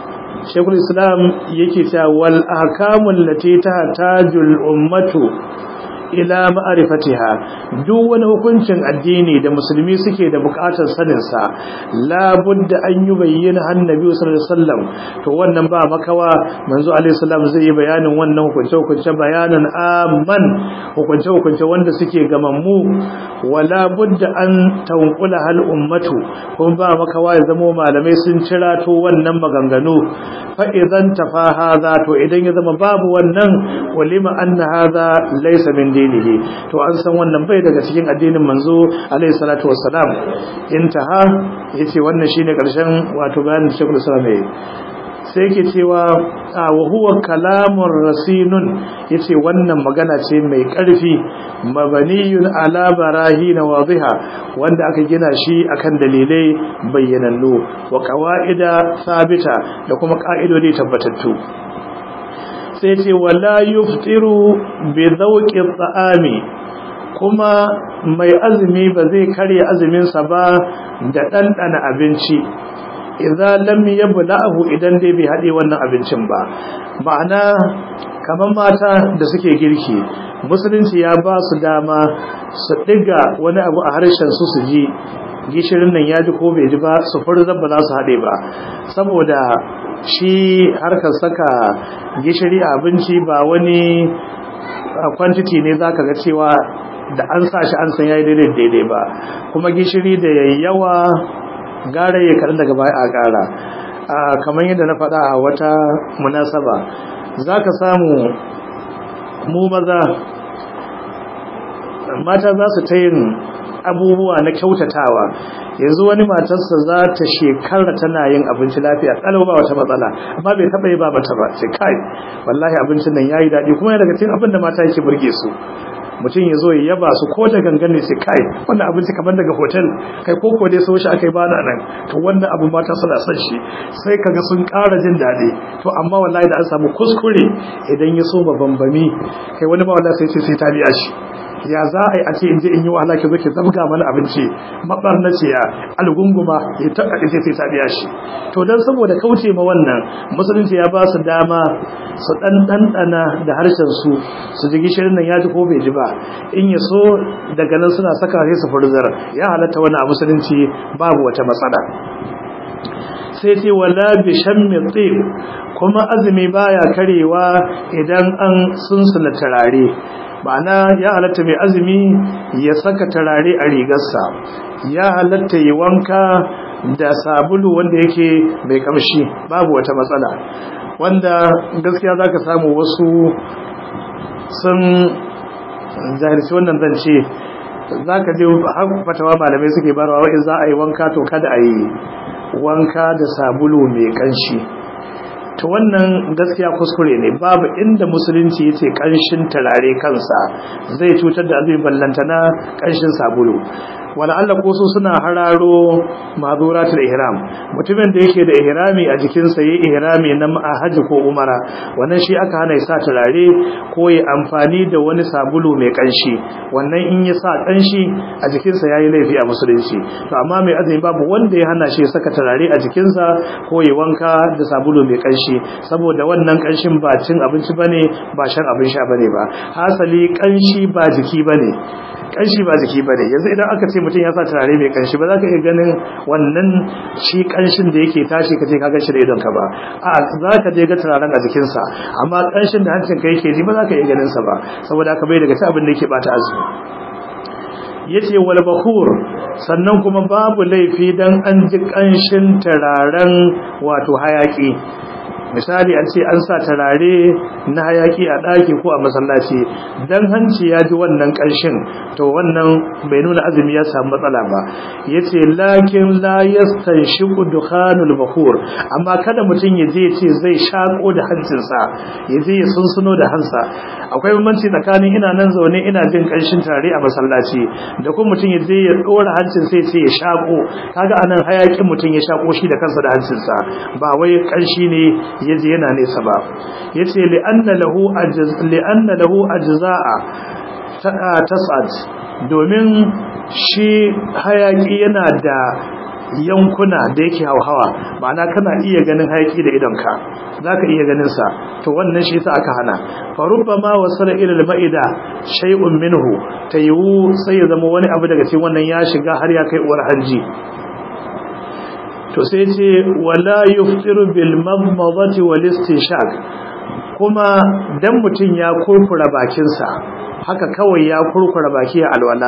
shekul islam yake cewa wal ahkamul lati tahtajul ummatu ila ma'rifatiha duk wani hukuncin addini da musulmi suke da bukatar sanin sa la budda an yi bayyana annabi sallallahu alaihi wasallam to wannan ba makawa manzo alaihi salam zai yi bayanin wannan hukunce hukunce bayanan amman hukunce hukunce wanda suke gamammu wala budda an tanqula hal ummatu kuma ba makawa ya zamo malamai sun cira to wannan maganganu fa idan tafa hadha to idan ya zama babu wannan walima anna hadha laysa min dinihi to an san wannan bai daga cikin addinin manzo alaihi salatu wassalam intaha yace wannan shine karshen wato bayanin da Sheikhul Islam yayi sai yake cewa wa huwa kalamun rasinun yace wannan magana ce mai ƙarfi mabaniyun ala barahin wadhiha wanda aka gina shi akan dalilai bayyanannu wa qawaida sabita da kuma ka'idodi tabbatattu sai ce wala yuftiru bi dhawqi ta'ami kuma mai azumi ba zai karya azumin sa ba da ɗanɗana abinci idza lam yabla'hu idan dai bai hade wannan abincin ba ma'ana kaman mata da suke girki musulunci ya ba su dama su diga wani abu a harshen su su ji gishirin nan ya ji ko bai ji ba su furzar ba za su hade ba saboda shi harkar saka gishiri a abinci ba wani quantity ne zaka ga cewa da an sa shi an san yayi daidai daidai ba kuma gishiri da yawa gara ya kaɗan daga baya a ƙara kamar yadda na faɗa a wata munasaba za ka samu mu maza mata za su ta yin abubuwa na kyautatawa yanzu wani matarsa za ta shekara tana yin abinci lafiya kalau ba wata matsala amma bai taɓa yi ba mata ba ce kai wallahi abincin nan ya yi daɗi kuma yana daga cikin abin da mata yake burge su mutum ya zo ya yaba su ko da gangan ne sai kai wannan abinci kamar daga hotel kai ko ko dai so shi akai bana nan to wannan abu mata suna son shi sai kaga sun ƙara jin daɗi to amma wallahi da an samu kuskure idan ya so bambami kai wani ba wallahi sai sai ta biya shi ya za a yi a ce in je in yi wahala ki zo ki zabga mana abinci mabarnace ya algunguma ya taɓa ce sai ta biya shi to dan saboda kauce ma wannan musulunci ya ba su dama su dan dandana da harshen su su ji gishirin nan ya ji ko bai ji ba in ya so daga nan suna saka sai su furzar ya halatta wani a musulunci babu wata matsala sai ce wala bi shammi tsib kuma azumi baya karewa idan an sunsula turare ma'ana ya halatta mai azumi ya saka turare a rigarsa ya halatta yi wanka da sabulu wanda yake mai kamshi babu wata matsala wanda gaskiya za ka samu wasu sun zahirci wannan zance za ka je fatawa malamai suke barawa wa'in za a yi wanka to kada a yi wanka da sabulu mai kanshi to wannan gaskiya kuskure ne babu inda musulunci yace kanshin turare kansa zai cutar da azumi ballantana kanshin sabulu wala Allah ko su suna hararo mazuratul ihram mutumin da yake da ihrami a jikin sa yayi ihrami na haji ko umara wannan shi aka hana ya sa turare ko ya amfani da wani sabulu mai kanshi wannan in ya sa kanshi a jikin sa yayi laifi a musulunci to amma mai azumi babu wanda ya hana shi ya saka turare a jikin sa ko ya wanka da sabulu mai kanshi saboda wannan kanshin ba cin abinci bane ba shan abin sha bane ba hasali kanshi ba jiki bane kanshi ba jiki bane yanzu idan aka ce mutum ya sa turare mai kanshi ba za ka iya ganin wannan shi kanshin da yake tashi ka je ka gashi da idon ka ba a za ka je ga turaren a jikinsa amma kanshin da hancin ka yake ji ba za ka iya ganin sa ba saboda haka bai daga ci abin da yake bata azumi yace wal bakhur sannan kuma babu laifi dan an ji kanshin turaren wato hayaki misali an ce an sa turare na hayaki a ɗaki ko a masallaci dan hanci ya ji wannan ƙarshen to wannan bai nuna azumi ya samu matsala ba yace lakin la yastanshiqu dukhanul bakhur amma kada mutum ya je ce zai shako da hancinsa ya je ya sunsuno da hansa akwai bambanci tsakanin ina nan zaune ina jin ƙarshen turare a masallaci da kuma mutum ya je ya dora hancin sai ce ya shako kaga anan hayakin mutum ya shako shi da kansa da hancinsa ba wai ƙarshi ne yaji yana nesa ba yace li'anna lahu ajz li'anna lahu ajza'a tas'ad domin shi hayaki yana da yankuna da yake hauhawa ma'ana kana iya ganin hayaki da idonka zaka iya ganin sa to wannan shi yasa aka hana fa rubbama wasala ila al-ma'ida shay'un minhu tayu sai ya zama wani abu daga cikin wannan ya shiga har ya kai uwar hanji to sai ce wala yuftiru bil madmadati wal istishaq kuma dan mutun ya kurkura bakinsa haka kawai ya kurkura baki a alwala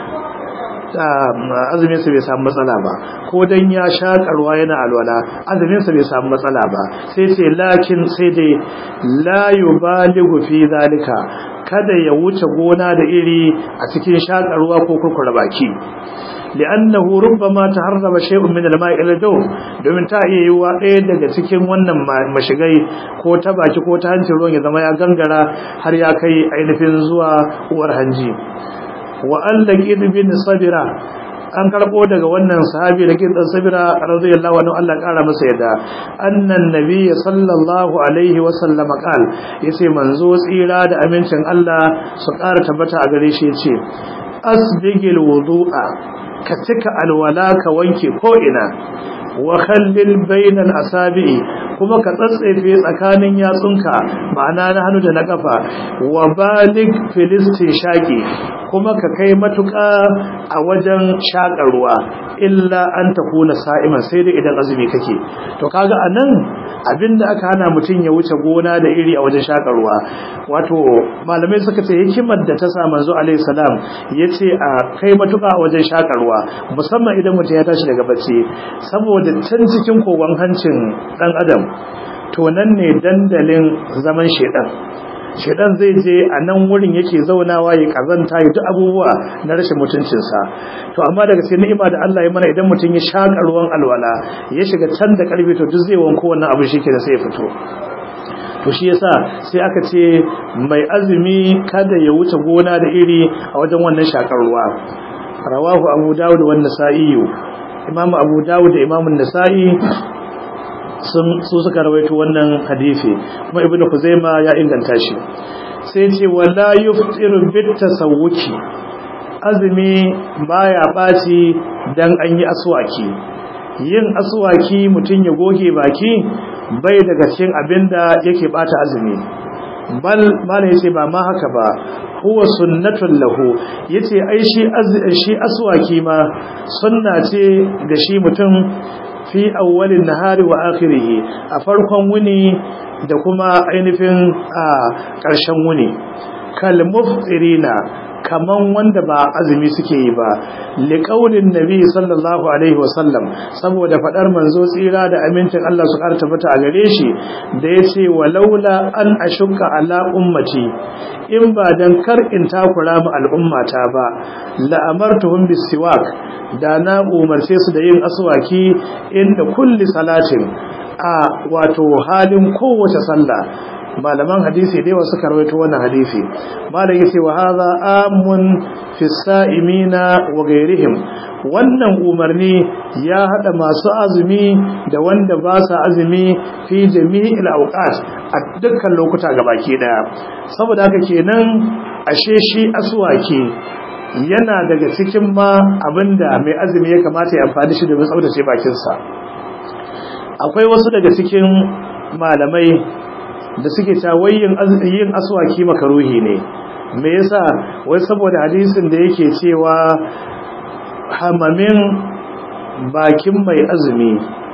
azumin sa bai samu matsala ba ko dan ya shakarwa yana alwala azumin sa bai samu matsala ba sai ce lakin sai dai la yubaligu fi zalika kada ya wuce gona da iri a cikin shakarwa ko kurkura baki li'annahu rubbama taharraba shay'un min al-ma'i ila daw domin ta iya yiwa ɗaya daga cikin wannan mashigai ko ta baki ko ta hancin ruwan ya zama ya gangara har ya kai ainihin zuwa uwar hanji wa allaqid bin sabira an karbo daga wannan sahabi da kin dan sabira radiyallahu anhu Allah kara masa yadda annan nabiy sallallahu alaihi wa sallam qal yace manzo tsira da amincin Allah su kara tabbata a gare shi yace asbigil wudu'a ka cika alwala ka wanke ko ina wa khallil bainal asabi'i kuma ka tsatsefe tsakanin yatsunka ma'ana na hannu da na kafa wa balig filistin shaqi kuma ka kai matuƙa a wajen shaƙar ruwa illa an takuna sa'iman sai dai idan azumi kake to kaga anan abinda aka hana mutum ya wuce gona da iri a wajen shaƙar ruwa wato malamai suka ce hikimar da ta sa manzo alaihi salam yace a kai matuƙa a wajen shaƙar ruwa musamman idan mutum ya tashi daga bacci saboda can cikin kogon hancin dan adam to nan ne dandalin zaman shedan shedan zai je a nan wurin yake zaunawa ya kazanta ya duk abubuwa na rashin mutuncinsa to amma daga sai ni'ima da Allah ya mana idan mutum ya shaka ruwan alwala ya shiga can da karfi to duk zai wanko wannan abu shi da sai ya fito to shi yasa sai aka ce mai azumi kada ya wuce gona da iri a wajen wannan shakar ruwa rawahu abu dawud wa nasa'i imam abu dawud da imam an-nasa'i sun su suka rawaito wannan hadisi kuma ibnu kuzaima ya inganta shi sai ce wala yuftiru bit tasawuki azumi baya baci dan an yi aswaki yin aswaki mutun ya goge baki bai daga cikin abinda yake bata azumi bal mala yace ba ma haka ba huwa sunnatun lahu yace ai shi shi aswaki ma sunna ce ga shi mutum fi awwalin nahari wa akhirih a farkon wuni da kuma ainihin a ƙarshen wuni kal muftirina kaman wanda ba azumi suke yi ba liqaulin nabi sallallahu alaihi wasallam saboda fadar manzo tsira da amincin Allah su karta tabbata a gare shi da yace walaula an ashukka ala ummati in ba dan kar in takura mu al'ummata ba la amartuhum bisiwak da na umarce su da yin aswaki inda kulli salatin a wato halin kowace sallah malaman hadisi da yawa suka rawaito wannan hadisi malam yace wa hadha amun fi sa'imina wa ghayrihim wannan umarni ya hada masu azumi da wanda ba sa azumi fi jami'il awqat a dukkan lokuta gabaki daya saboda haka kenan ashe shi aswaki yana daga cikin ma abinda mai azumi ya kamata ya amfani shi domin tsaftace bakinsa akwai wasu daga cikin malamai da suke ta wayin yin aswaki makaruhi ne me yasa wai saboda hadisin da yake cewa hamamin bakin mai azumi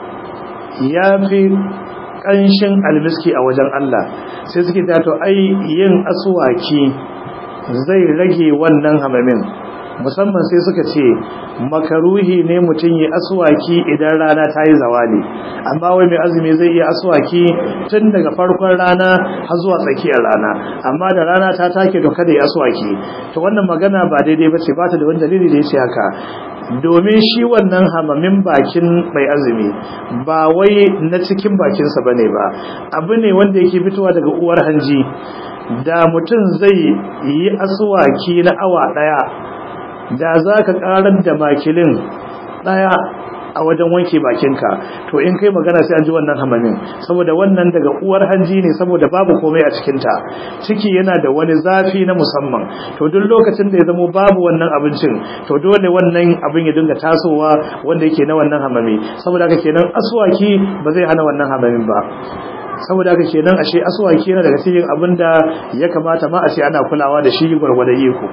ya fi ƙanshin almiski a wajen Allah sai suke ta to ai yin aswaki zai rage wannan hamamin musamman sai suka ce makaruhi ne mutum yi aswaki idan rana ta yi zawali amma wai mai azumi zai iya aswaki tun daga farkon rana har zuwa tsakiyar rana amma da rana ta take to kada ya aswaki to wannan magana ba daidai ba ce ba ta da wani dalili da ya ce haka domin shi wannan hamamin bakin mai azumi ba wai na cikin bakinsa ba ne ba abu ne wanda yake fitowa daga uwar hanji da mutum zai yi aswaki na awa ɗaya da za ka ƙarar da makilin ɗaya a wajen wanke bakinka to in kai magana sai an ji wannan hamamin saboda wannan daga uwar hanji ne saboda babu komai a cikinta ciki yana da wani zafi na musamman to duk lokacin da ya zamo babu wannan abincin to dole wannan abin ya dinga tasowa wanda yake na wannan hamami saboda haka kenan aswaki ba zai hana wannan hamamin ba saboda haka kenan ashe aswaki yana daga cikin abin da ya kamata ma a ce ana kulawa da shi gwargwadon iko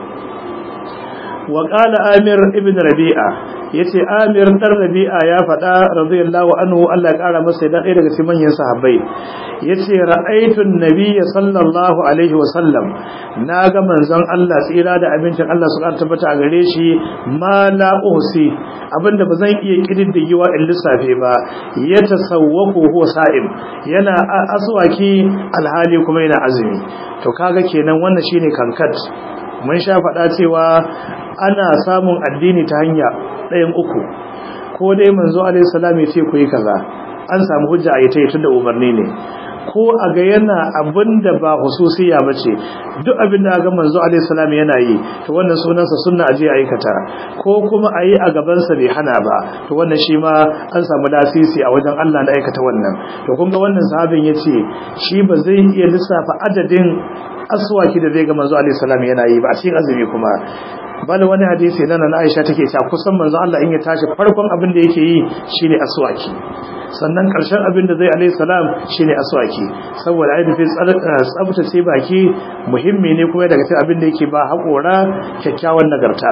wa qala amir ibn rabi'a yace amir dan rabi'a ya faɗa radiyallahu anhu Allah ya kara masa da ɗaya daga cikin manyan sahabbai yace ra'aytu an-nabiyya sallallahu alaihi wa sallam naga manzon Allah tsira da abincin Allah su tabbata a gare shi ma la uhsi abinda bazan iya kididdigewa in lissafe ba ya tasawwafu huwa sa'im yana aswaki alhali kuma yana azumi to kaga kenan wannan shine kankat mun sha faɗa cewa ana samun addini ta hanya ɗayan uku ko dai manzo alaihi salam ya ce ku yi kaza an samu hujja a ita tunda umarni ne ko a ga yana abin da ba hususiya ba ce duk abin da ga manzo alaihi salam yana yi to wannan sunansa sunna aje aikata ko kuma a yi a gabansa bai hana ba to wannan shi ma an samu lasisi a wajen Allah na aikata wannan to kun ga wannan sahabin ya ce shi ba zai iya lissafa adadin aswaki da zai ga manzo alaihi salam yana yi ba a cikin azumi kuma bal wani hadisi nan na Aisha take cewa kusan manzo Allah in ya tashi farkon abin da yake yi shine aswaki sannan karshen abin da zai alaihi salam shine aswaki saboda ai dafi tsabtace baki muhimmi ne kuma daga cikin abin da yake ba haƙora kyakkyawan nagarta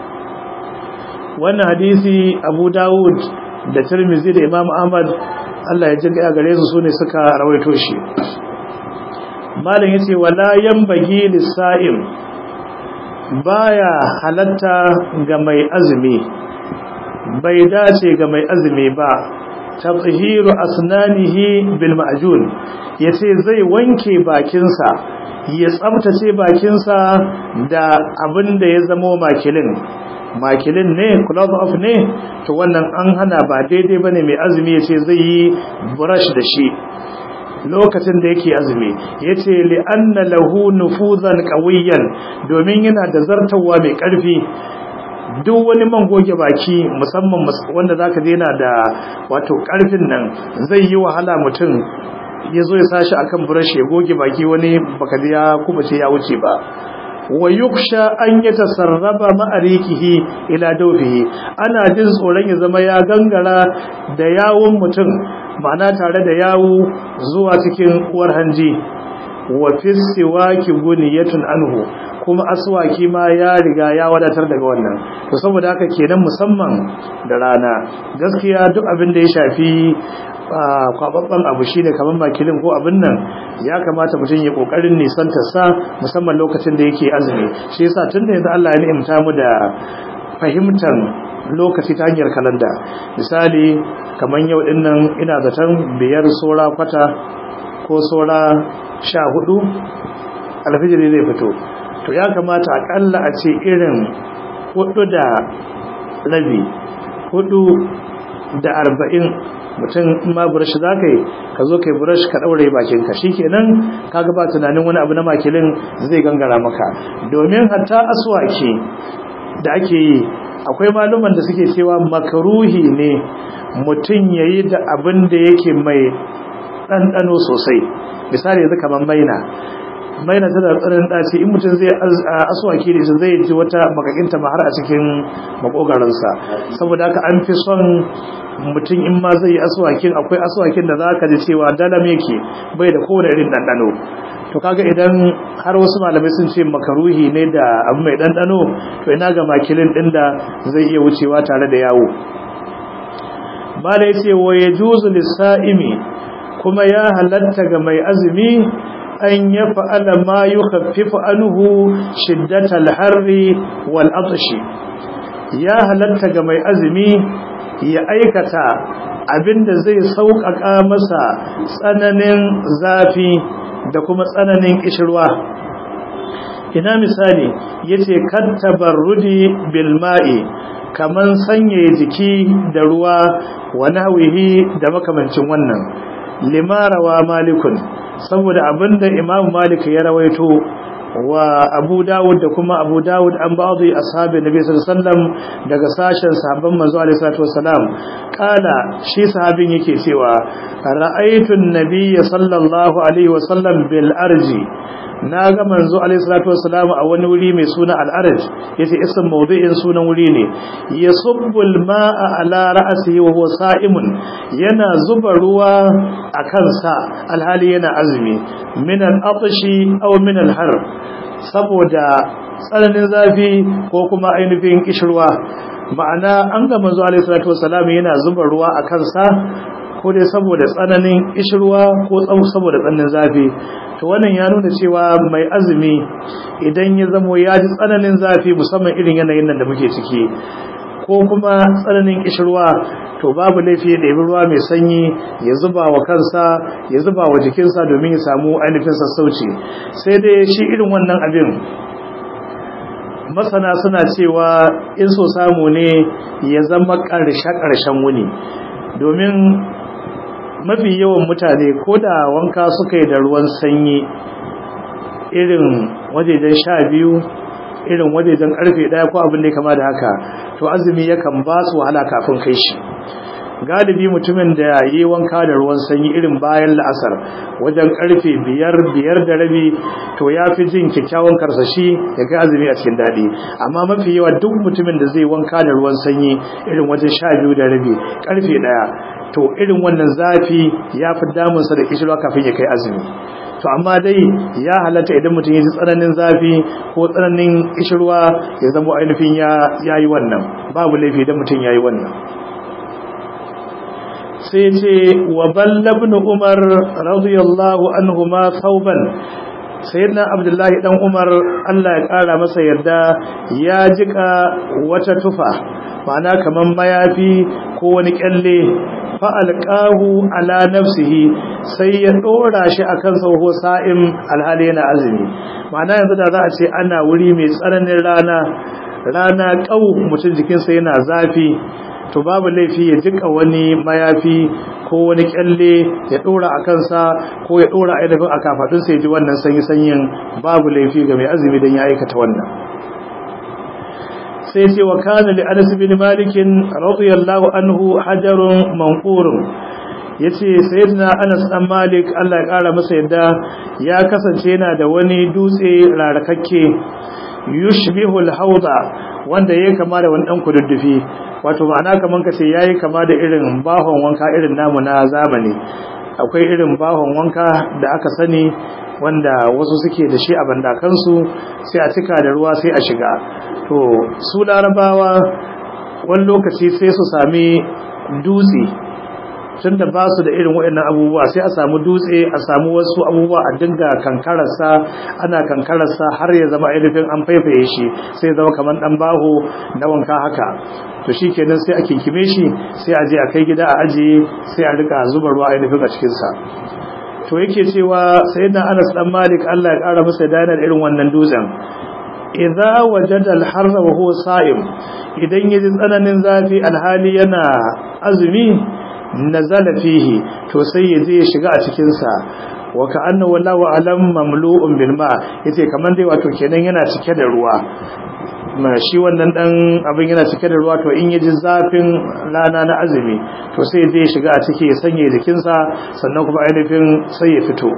wannan hadisi Abu Dawud da Tirmidhi da Imam Ahmad Allah ya jinga gare su sune suka rawaito shi malam yace wala yanbaghi lis-sa'im baya halatta ga mai azumi bai dace ga mai azumi ba tabhiru asnanihi bil ma'jun yace zai wanke bakinsa ya tsaftace bakinsa da abin da ya zamo makilin makilin ne close off ne to wannan an hana ba daidai bane mai azumi yace zai yi brush da shi lokacin da yake azumi yace li anna lahu nufuzan qawiyan domin yana da zartawa mai karfi duk wani man goge baki musamman wanda zaka je yana da wato karfin nan zai yi wahala mutum ya zo ya sashi akan brush ya goge baki wani baka ya kuma ce ya wuce ba wa yuksha an ya tasarraba ma'arikihi ila dawfihi ana jin tsoron ya zama ya gangara da yawun mutum ma'ana tare da yawu zuwa cikin uwar hanji wa fi siwaki guniyatun anhu kuma aswaki ma ya riga ya wadatar daga wannan to saboda haka kenan musamman da rana gaskiya duk abin da ya shafi kwababban abu shine kamar makilin ko abin nan ya kamata mutum ya kokarin nisantar sa musamman lokacin da yake azumi shi yasa tunda yanzu Allah ya ni'imta mu da fahimtar lokaci ta hanyar kalanda misali kamar yau din nan ina zaton biyar sora kwata ko sora sha hudu alfijiri zai fito to ya kamata akalla a ce irin hudu da rabi hudu da arba'in mutum ma burashi za ka yi ka zo ka yi burashi ka ɗaure bakinka shi kenan ka ba tunanin wani abu na makilin zai gangara maka domin hatta aswaki da ake yi akwai maluman da suke cewa makaruhi ne mutum ya yi da abin da yake mai ɗanɗano sosai misali yanzu kamar maina maina tana tsarin ɗaci in mutum zai aswaki da zai ji wata makakinta ma har a cikin makogaransa saboda haka an fi son mutum in ma zai yi aswakin akwai aswakin da za ka ji cewa dalam yake bai da kowane irin ɗanɗano to kaga idan har wasu malamai sun ce makaruhi ne da abu mai ɗanɗano to ina ga makilin ɗin da zai iya wucewa tare da yawo bala ya ce wa ya juzu lissa'imi kuma ya halatta ga mai azumi an ya fa'ala ma yi haffifa anuhu shiddatal harri wal atashi ya halatta ga mai azumi ya aikata abinda zai sauƙaƙa masa tsananin zafi da kuma tsananin ƙishirwa ina misali yace kan tabarrudi bil ma'i kaman sanya jiki da ruwa wa nahwihi da makamancin wannan limarawa malikun saboda abinda imam malik ya rawaito wa abu dawud da kuma abu dawud an ba'adu ashabi nabi sallallahu alaihi wasallam daga sashen sahabban manzo alaihi salatu wasalam kala shi sahabin yake cewa ra'aytu an-nabiy sallallahu alaihi wasallam bil arji na ga manzo alaihi salatu wasalam a wani wuri mai suna al-arj yace isin mawdu'in sunan wuri ne yasubbul ma'a ala ra'sihi wa huwa sa'imun yana zuba ruwa a kansa alhali yana azumi min al-atshi aw min al-har saboda tsananin zafi ko kuma ainihin kishirwa ma'ana an ga manzo alaihi salatu wasalam yana zuba ruwa a kansa ko dai saboda tsananin kishirwa ko saboda tsananin zafi to wannan ya nuna cewa mai azumi idan ya zamo ya ji tsananin zafi musamman irin yanayin nan da muke ciki ko kuma tsananin kishirwa to babu laifi ya ɗebi ruwa mai sanyi ya zuba wa kansa ya zuba wa jikinsa domin ya samu ainihin sassauci sai dai shi irin wannan abin masana suna cewa in so samu ne ya zama ƙarshe-ƙarshen wuni domin mafi yawan mutane ko da wanka suka yi da ruwan sanyi irin wajejen sha biyu irin wajejen karfe daya ko abin da ya kama da haka to azumi yakan ba su wahala kafin kai shi galibi mutumin da ya yi wanka da ruwan sanyi irin bayan la'asar wajen karfe biyar biyar da rabi to ya fi jin kyakkyawan karsashi ya kai azumi a cikin daɗi amma mafi yawa duk mutumin da zai wanka da ruwan sanyi irin wajen sha biyu da rabi karfe ɗaya to irin wannan zafi ya fi damunsa da kishirwa kafin ya kai azumi to amma dai ya halatta idan mutum ya ji tsananin zafi ko tsananin kishirwa ya zama ainihin ya yi wannan babu laifi idan mutum ya yi wannan sai ce wa ballabnu umar radiyallahu anhu ma sauban sayyidina abdullahi dan umar Allah ya kara masa yarda ya jika wata tufa ma'ana kaman mayafi ko wani kyalle fa alqahu ala nafsihi sai ya dora shi akan sauho sa'im alhali yana azumi ma'ana yanzu da za a ce ana wuri mai tsananin rana rana kau mutum jikinsa yana zafi to babu laifi ya jika wani mayafi ko wani kyalle ya dora a kansa ko ya dora ainihin a kafadunsa ya ji wannan sanyi-sanyin babu laifi ga mai azumi don ya aikata wannan sai ce wa kana li anas bin malik radiyallahu anhu hajarun manqurun yace sayyidina anas dan malik Allah ya kara masa yadda ya kasance yana da wani dutse rarakakke yushbihu al-hawda wanda yake kama da wani dan kududdufi wato ma'ana kaman kace yayi kama da irin bahon wanka irin namu na zamani akwai irin bahon wanka da aka sani wanda wasu suke da shi a bandakansu sai a cika da ruwa sai a shiga to su larabawa wani lokaci sai su sami dutse tun da ba su da irin waɗannan abubuwa sai a samu dutse a samu wasu abubuwa a dinga kankararsa ana kankararsa har ya zama ainihin an faifaye shi sai zama kamar ɗan baho na wanka haka to shi kenan sai a kinkime shi sai a je a kai gida a ajiye sai a rika zuba ruwa ainihin a cikinsa to yake cewa sai na anas dan malik allah ya ƙara masa danar irin wannan dutsen idza wajada al-harra wa huwa sa'im idan yaji tsananin zafi alhali yana azumi nazala fihi to sai ya je ya shiga a cikin sa wa ka'anna wallahu alam mamlu'un bil ma yace kaman dai wato kenan yana cike da ruwa ma shi wannan dan abin yana cike da ruwa to in yaji zafin rana na azumi to sai ya je ya shiga a ciki ya sanya jikin sa sannan kuma ainihin sai ya fito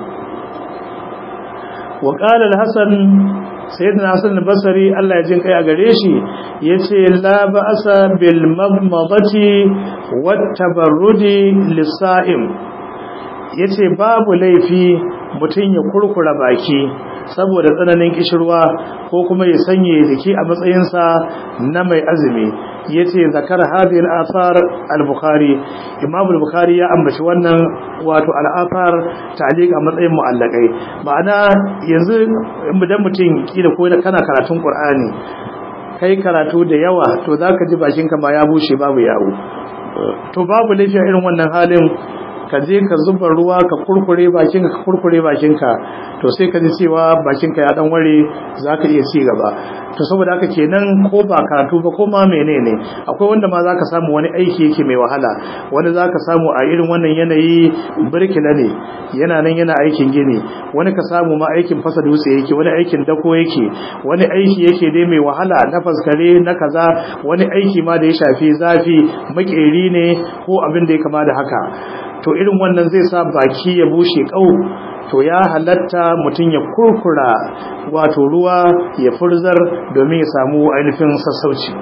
wa qala al-hasan sayyidina hasan al-basri Allah ya jin kai a gare shi yace la ba'sa bil madmadati wat tabarrudi lis-sa'im yace babu laifi mutun ya kurkura baki saboda tsananin kishirwa ko kuma ya sanye jiki a matsayinsa na mai azumi yace zakar hadhihi al-athar al-bukhari imam al-bukhari ya ambaci wannan wato al-athar ta'liq a matsayin mu'allakai ma'ana yanzu idan mutum kila ko kana karatun qur'ani kai karatu da yawa to zaka ji bakinka ma ya bushe babu yawo to babu lafiya irin wannan halin ka je ka zuba ruwa ka kurkure bakinka ka kurkure bakinka to sai ka ji cewa bakinka ya dan ware zaka iya ci gaba to saboda haka kenan ko ba karatu ba ko ma menene akwai wanda ma zaka samu wani aiki yake mai wahala wani zaka samu a irin wannan yanayi birkila ne yana nan yana aikin gini wani ka samu ma aikin fasa dutse yake wani aikin dako yake wani aiki yake dai mai wahala na faskare na kaza wani aiki ma da ya shafi zafi makeri ne ko abin da ya kama da haka to irin wannan zai sa baki ya bushe kau to ya halatta mutum ya kurkura wato ruwa ya furzar domin ya samu ainihin sassauci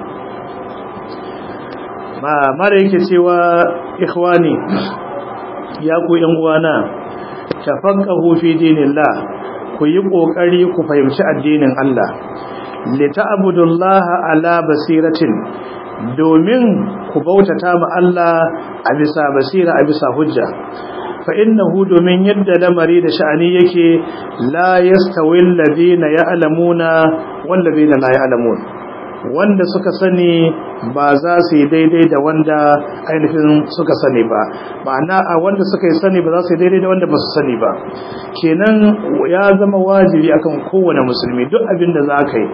ma mara yake cewa ikhwani ya ku yan uwana tafaqahu fi dinillah ku yi kokari ku fahimci addinin Allah li ta'budullaha ala basiratin domin ku bautata ma Allah a bisa basira a bisa hujja fa innahu domin yadda lamari da sha'ani yake la yastawi alladhina ya'lamuna wal ladina la ya'lamun wanda suka sani ba za su yi daidai da wanda ainihin suka sani ba ma'ana a wanda suka yi sani ba za su yi daidai da wanda ba su sani ba kenan ya zama wajibi akan kowane musulmi duk abin da za ka yi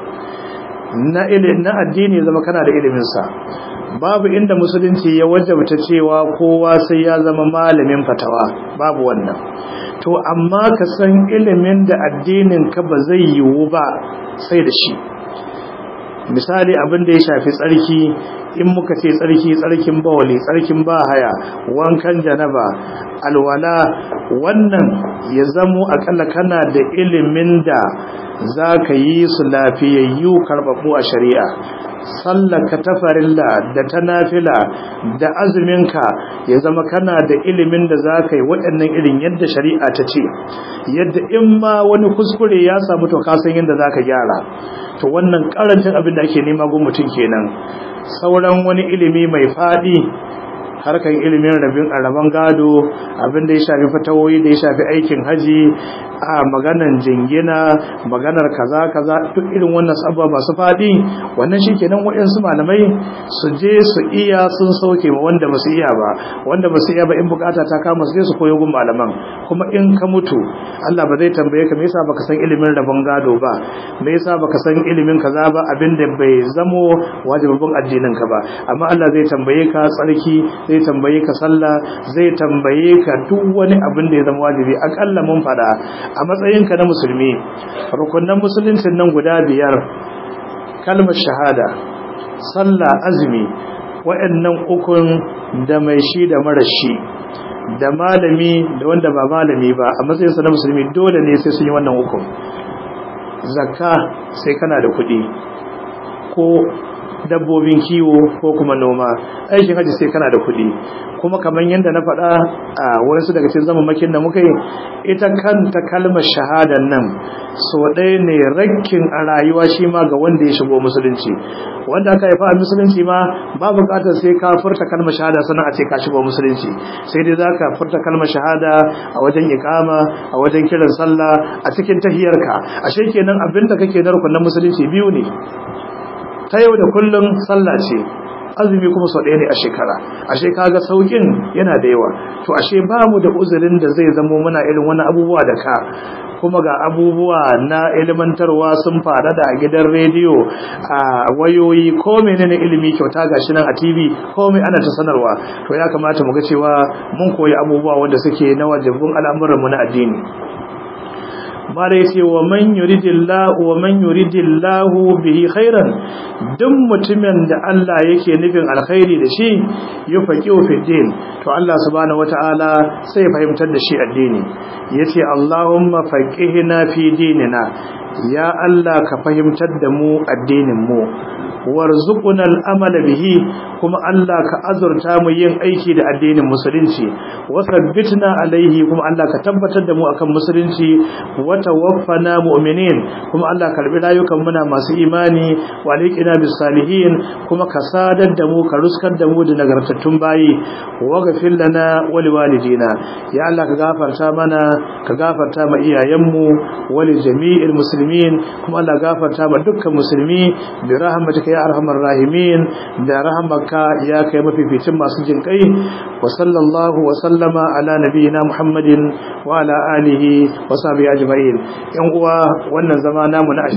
na na addini zama kana da iliminsa babu inda musulunci ya wajabta cewa kowa sai ya zama malamin fatawa babu wannan to amma ka san ilimin da addinin ka ba zai yiwu ba sai da shi misali abin da ya shafi tsarki in muka ce tsarki tsarkin bawali tsarkin bahaya wankan janaba alwala wannan ya zamo akalla kana da ilimin da za ka yi su lafiyayyu karɓaɓɓu a shari'a sallaka ta farilla da ta nafila da azuminka ya zama kana da ilimin da za ka yi waɗannan irin yadda shari'a ta ce yadda in ma wani kuskure ya samu to kasan yadda za ka gyara to wannan karancin abin da ake nema gun mutum kenan sauran wani ilimi mai faɗi harkan ilimin rabin araban gado abin da ya shafi fatawoyi da ya shafi aikin haji a maganan jingina maganar kaza kaza duk irin wannan sabba masu faɗi wannan shi kenan waɗansu malamai su je su iya sun sauke ma wanda ba su iya ba wanda ba su iya ba in bukata ta kama su je su koyo gun malaman kuma in ka mutu Allah ba zai tambaye ka me yasa baka san ilimin rabon gado ba me yasa baka san ilimin kaza ba abin da bai zamo wajibin addinin ka ba amma Allah zai tambaye ka tsarki zai tambaye ka sallah zai tambaye ka duk wani abin da ya zama wajibi akalla mun fada a matsayinka na musulmi rukunan musuluncin nan guda biyar kalmar shahada sallah azumi waɗannan ukun da mai shi da mara shi da malami da wanda ba malami ba a matsayinsa na musulmi dole ne sai sun yi wannan ukun zakka sai kana da kuɗi ko dabbobin kiwo ko kuma noma aikin haji sai kana da kuɗi kuma kamar yadda na faɗa a wasu daga cikin zamamakin da muka yi ita kanta kalmar shahadar nan so ɗaya ne rakkin a rayuwa shi ma ga wanda ya shigo musulunci wanda aka haifa a musulunci ma ba buƙatar sai ka furta kalmar shahada sannan a ce ka shigo musulunci sai dai za ka furta kalmar shahada a wajen iƙama a wajen kiran sallah a cikin tahiyarka ashe kenan abinda kake na rukunin musulunci biyu ne ta yau da kullum sallah ce azumi kuma sau ɗaya ne a shekara ashe kaga saukin yana da yawa to ashe ba mu da uzurin da zai zamo muna irin wani abubuwa da ka kuma ga abubuwa na ilimantarwa sun fara da a gidan rediyo a wayoyi ko menene ilimi kyauta gashi nan a TV komai ana ta sanarwa to ya kamata mu ga cewa mun koyi abubuwa wanda suke na wajibin al'amuran mu na addini mara yace wa man yuridillahu wa man yuridillahu bihi khairan duk mutumin da Allah yake nufin alkhairi da shi yufaqihu fi din to Allah subhanahu wataala sai ya fahimtar da shi addini yace Allahumma faqihna fi dinina ya Allah ka fahimtar da mu addinin mu warzuquna al'amal bihi kuma Allah ka azurta mu yin aiki da addinin musulunci wa sabbitna alaihi kuma Allah ka tabbatar da mu akan musulunci wa tawaffana mu'minin kuma Allah karbi rayukan muna masu imani wa liqina bis salihin kuma ka sadar da mu ka ruskar da mu da nagartattun bayi wa ghafir lana wa liwalidina ya Allah ka gafarta mana ka gafarta ma iyayenmu wa li jami'il muslimin kuma Allah gafarta ma dukkan musulmi bi rahmatika ya arhamar rahimin da rahmaka ya kai mafificin masu jin kai wa sallallahu wa sallama ala nabiyyina muhammadin wa ala alihi wa sahbihi ajma'in yan uwa wannan zama namu na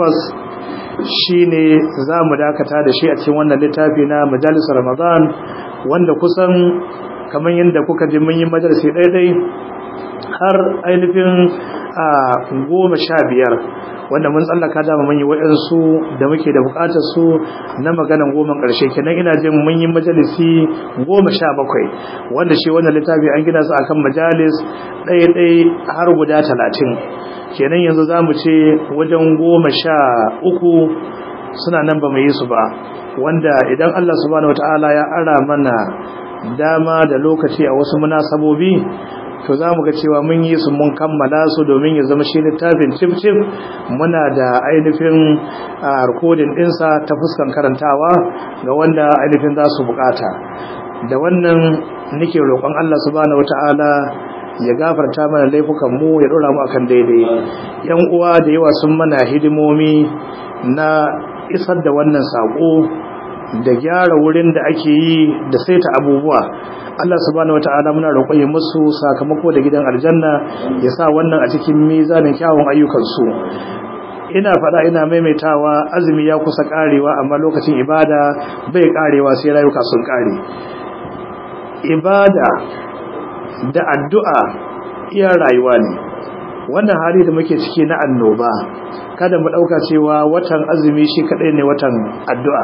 28 shine zamu dakata da shi a cikin wannan littafi na majalisar ramadan wanda kusan kamar yadda kuka ji mun yi majalisi daidai har ainihin a goma sha biyar wanda mun tsallaka dama mun yi waɗansu da muke da buƙatar su na maganan goma ƙarshe kenan ina jin mun yi majalisi goma sha bakwai wanda shi wannan littafi an gina su akan majalis ɗaya-ɗaya har guda talatin kenan yanzu za mu ce wajen goma sha uku suna nan ba mu yi su ba wanda idan Allah subhanahu wataala ya ara mana dama da lokaci a wasu munasabobi to za mu ga cewa mun yi su mun kammala su domin ya zama shi littafin cif-cif muna da ainihin rikodin ɗinsa ta fuskan karantawa ga wanda ainihin za su bukata da wannan nake roƙon Allah subhanahu wata'ala ya gafarta mana laifukan mu ya ɗora mu akan daidai yan uwa da yawa sun mana hidimomi na isar da wannan saƙo da gyara wurin da ake yi da saita abubuwa Allah subhanahu wata'ala muna roƙon musu sakamako da gidan aljanna ya sa wannan a cikin mizanin kyawun ayyukansu ina faɗa ina maimaitawa azumi ya kusa ƙarewa amma lokacin ibada bai ƙarewa sai rayuka sun ƙare ibada da addu'a iya rayuwa ne wannan hali da muke ciki na annoba kada mu ɗauka cewa watan azumi shi kaɗai ne watan addu'a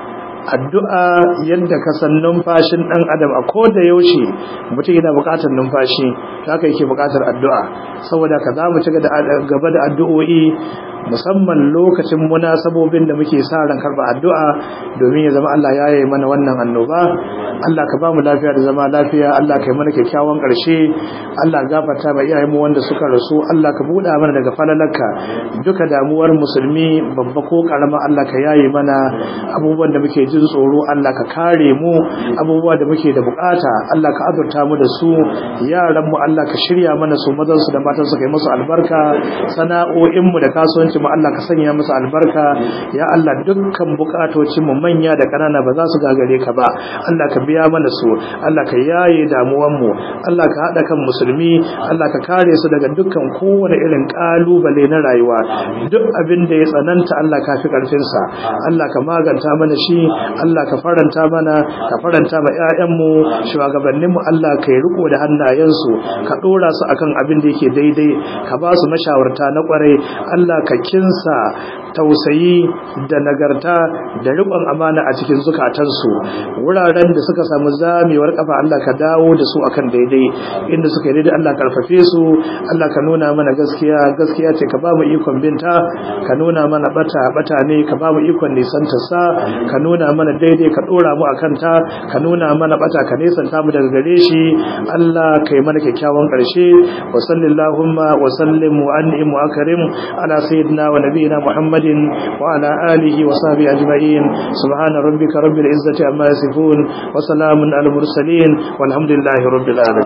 addu'a yadda ka san numfashin ɗan adam a ko da yaushe mutum yana buƙatar numfashi haka yake buƙatar addu'a saboda ka za mu ci gaba da addu'o'i musamman lokacin munasabobin da muke sa ran karba addu'a domin ya zama Allah ya yi mana wannan annoba Allah ka ba mu lafiya da zama lafiya Allah ka yi mana kyakkyawan ƙarshe Allah gafarta ma iyayen mu wanda suka rasu Allah ka buɗa mana daga falalarka duka damuwar musulmi babba ko karama Allah ka yaye mana abubuwan da muke jin tsoro Allah ka kare mu abubuwa da muke da bukata Allah ka azurta mu da su yaran mu Allah ka shirya mana su mazan su da matan su kai musu albarka sana'o'in mu da kasuwanci mu Allah ka sanya musu albarka ya Allah dukkan bukatocin mu manya da kanana ba za su gagare ka ba Allah ka biya mana su Allah ka yaye damuwan mu Allah ka hada kan musulmi Allah ka kare su daga dukkan kowane irin kalubale na rayuwa duk abin da ya tsananta Allah ka fi karfin sa Allah ka maganta mana shi Allah ka faranta mana ka faranta ma ƴaƴan mu shugabannin mu Allah ka yi riko da hannayensu ka dora su akan abin da yake daidai ka ba su mashawarta na kwarai Allah ka kinsa tausayi da nagarta da riƙon amana a cikin zukatansu wuraren da suka samu zamewar kafa Allah ka dawo da su akan daidai inda suka yi daidai Allah karfafe su Allah ka nuna mana gaskiya gaskiya ce ka ba mu ikon binta ka nuna mana bata bata ne ka ba mu ikon nisanta sa ka nuna mana daidai ka dora mu akan ta ka nuna mana bata ka nisanta mu daga gare shi Allah kai mana kyakkyawan karshe wa sallallahu wa sallim wa an'im wa akrim ala sayyidina wa nabiyina muhammadin wa ala alihi wa sahbihi ajma'in subhana rabbika rabbil izzati amma yasifun wa salamun al mursalin walhamdulillahi rabbil alamin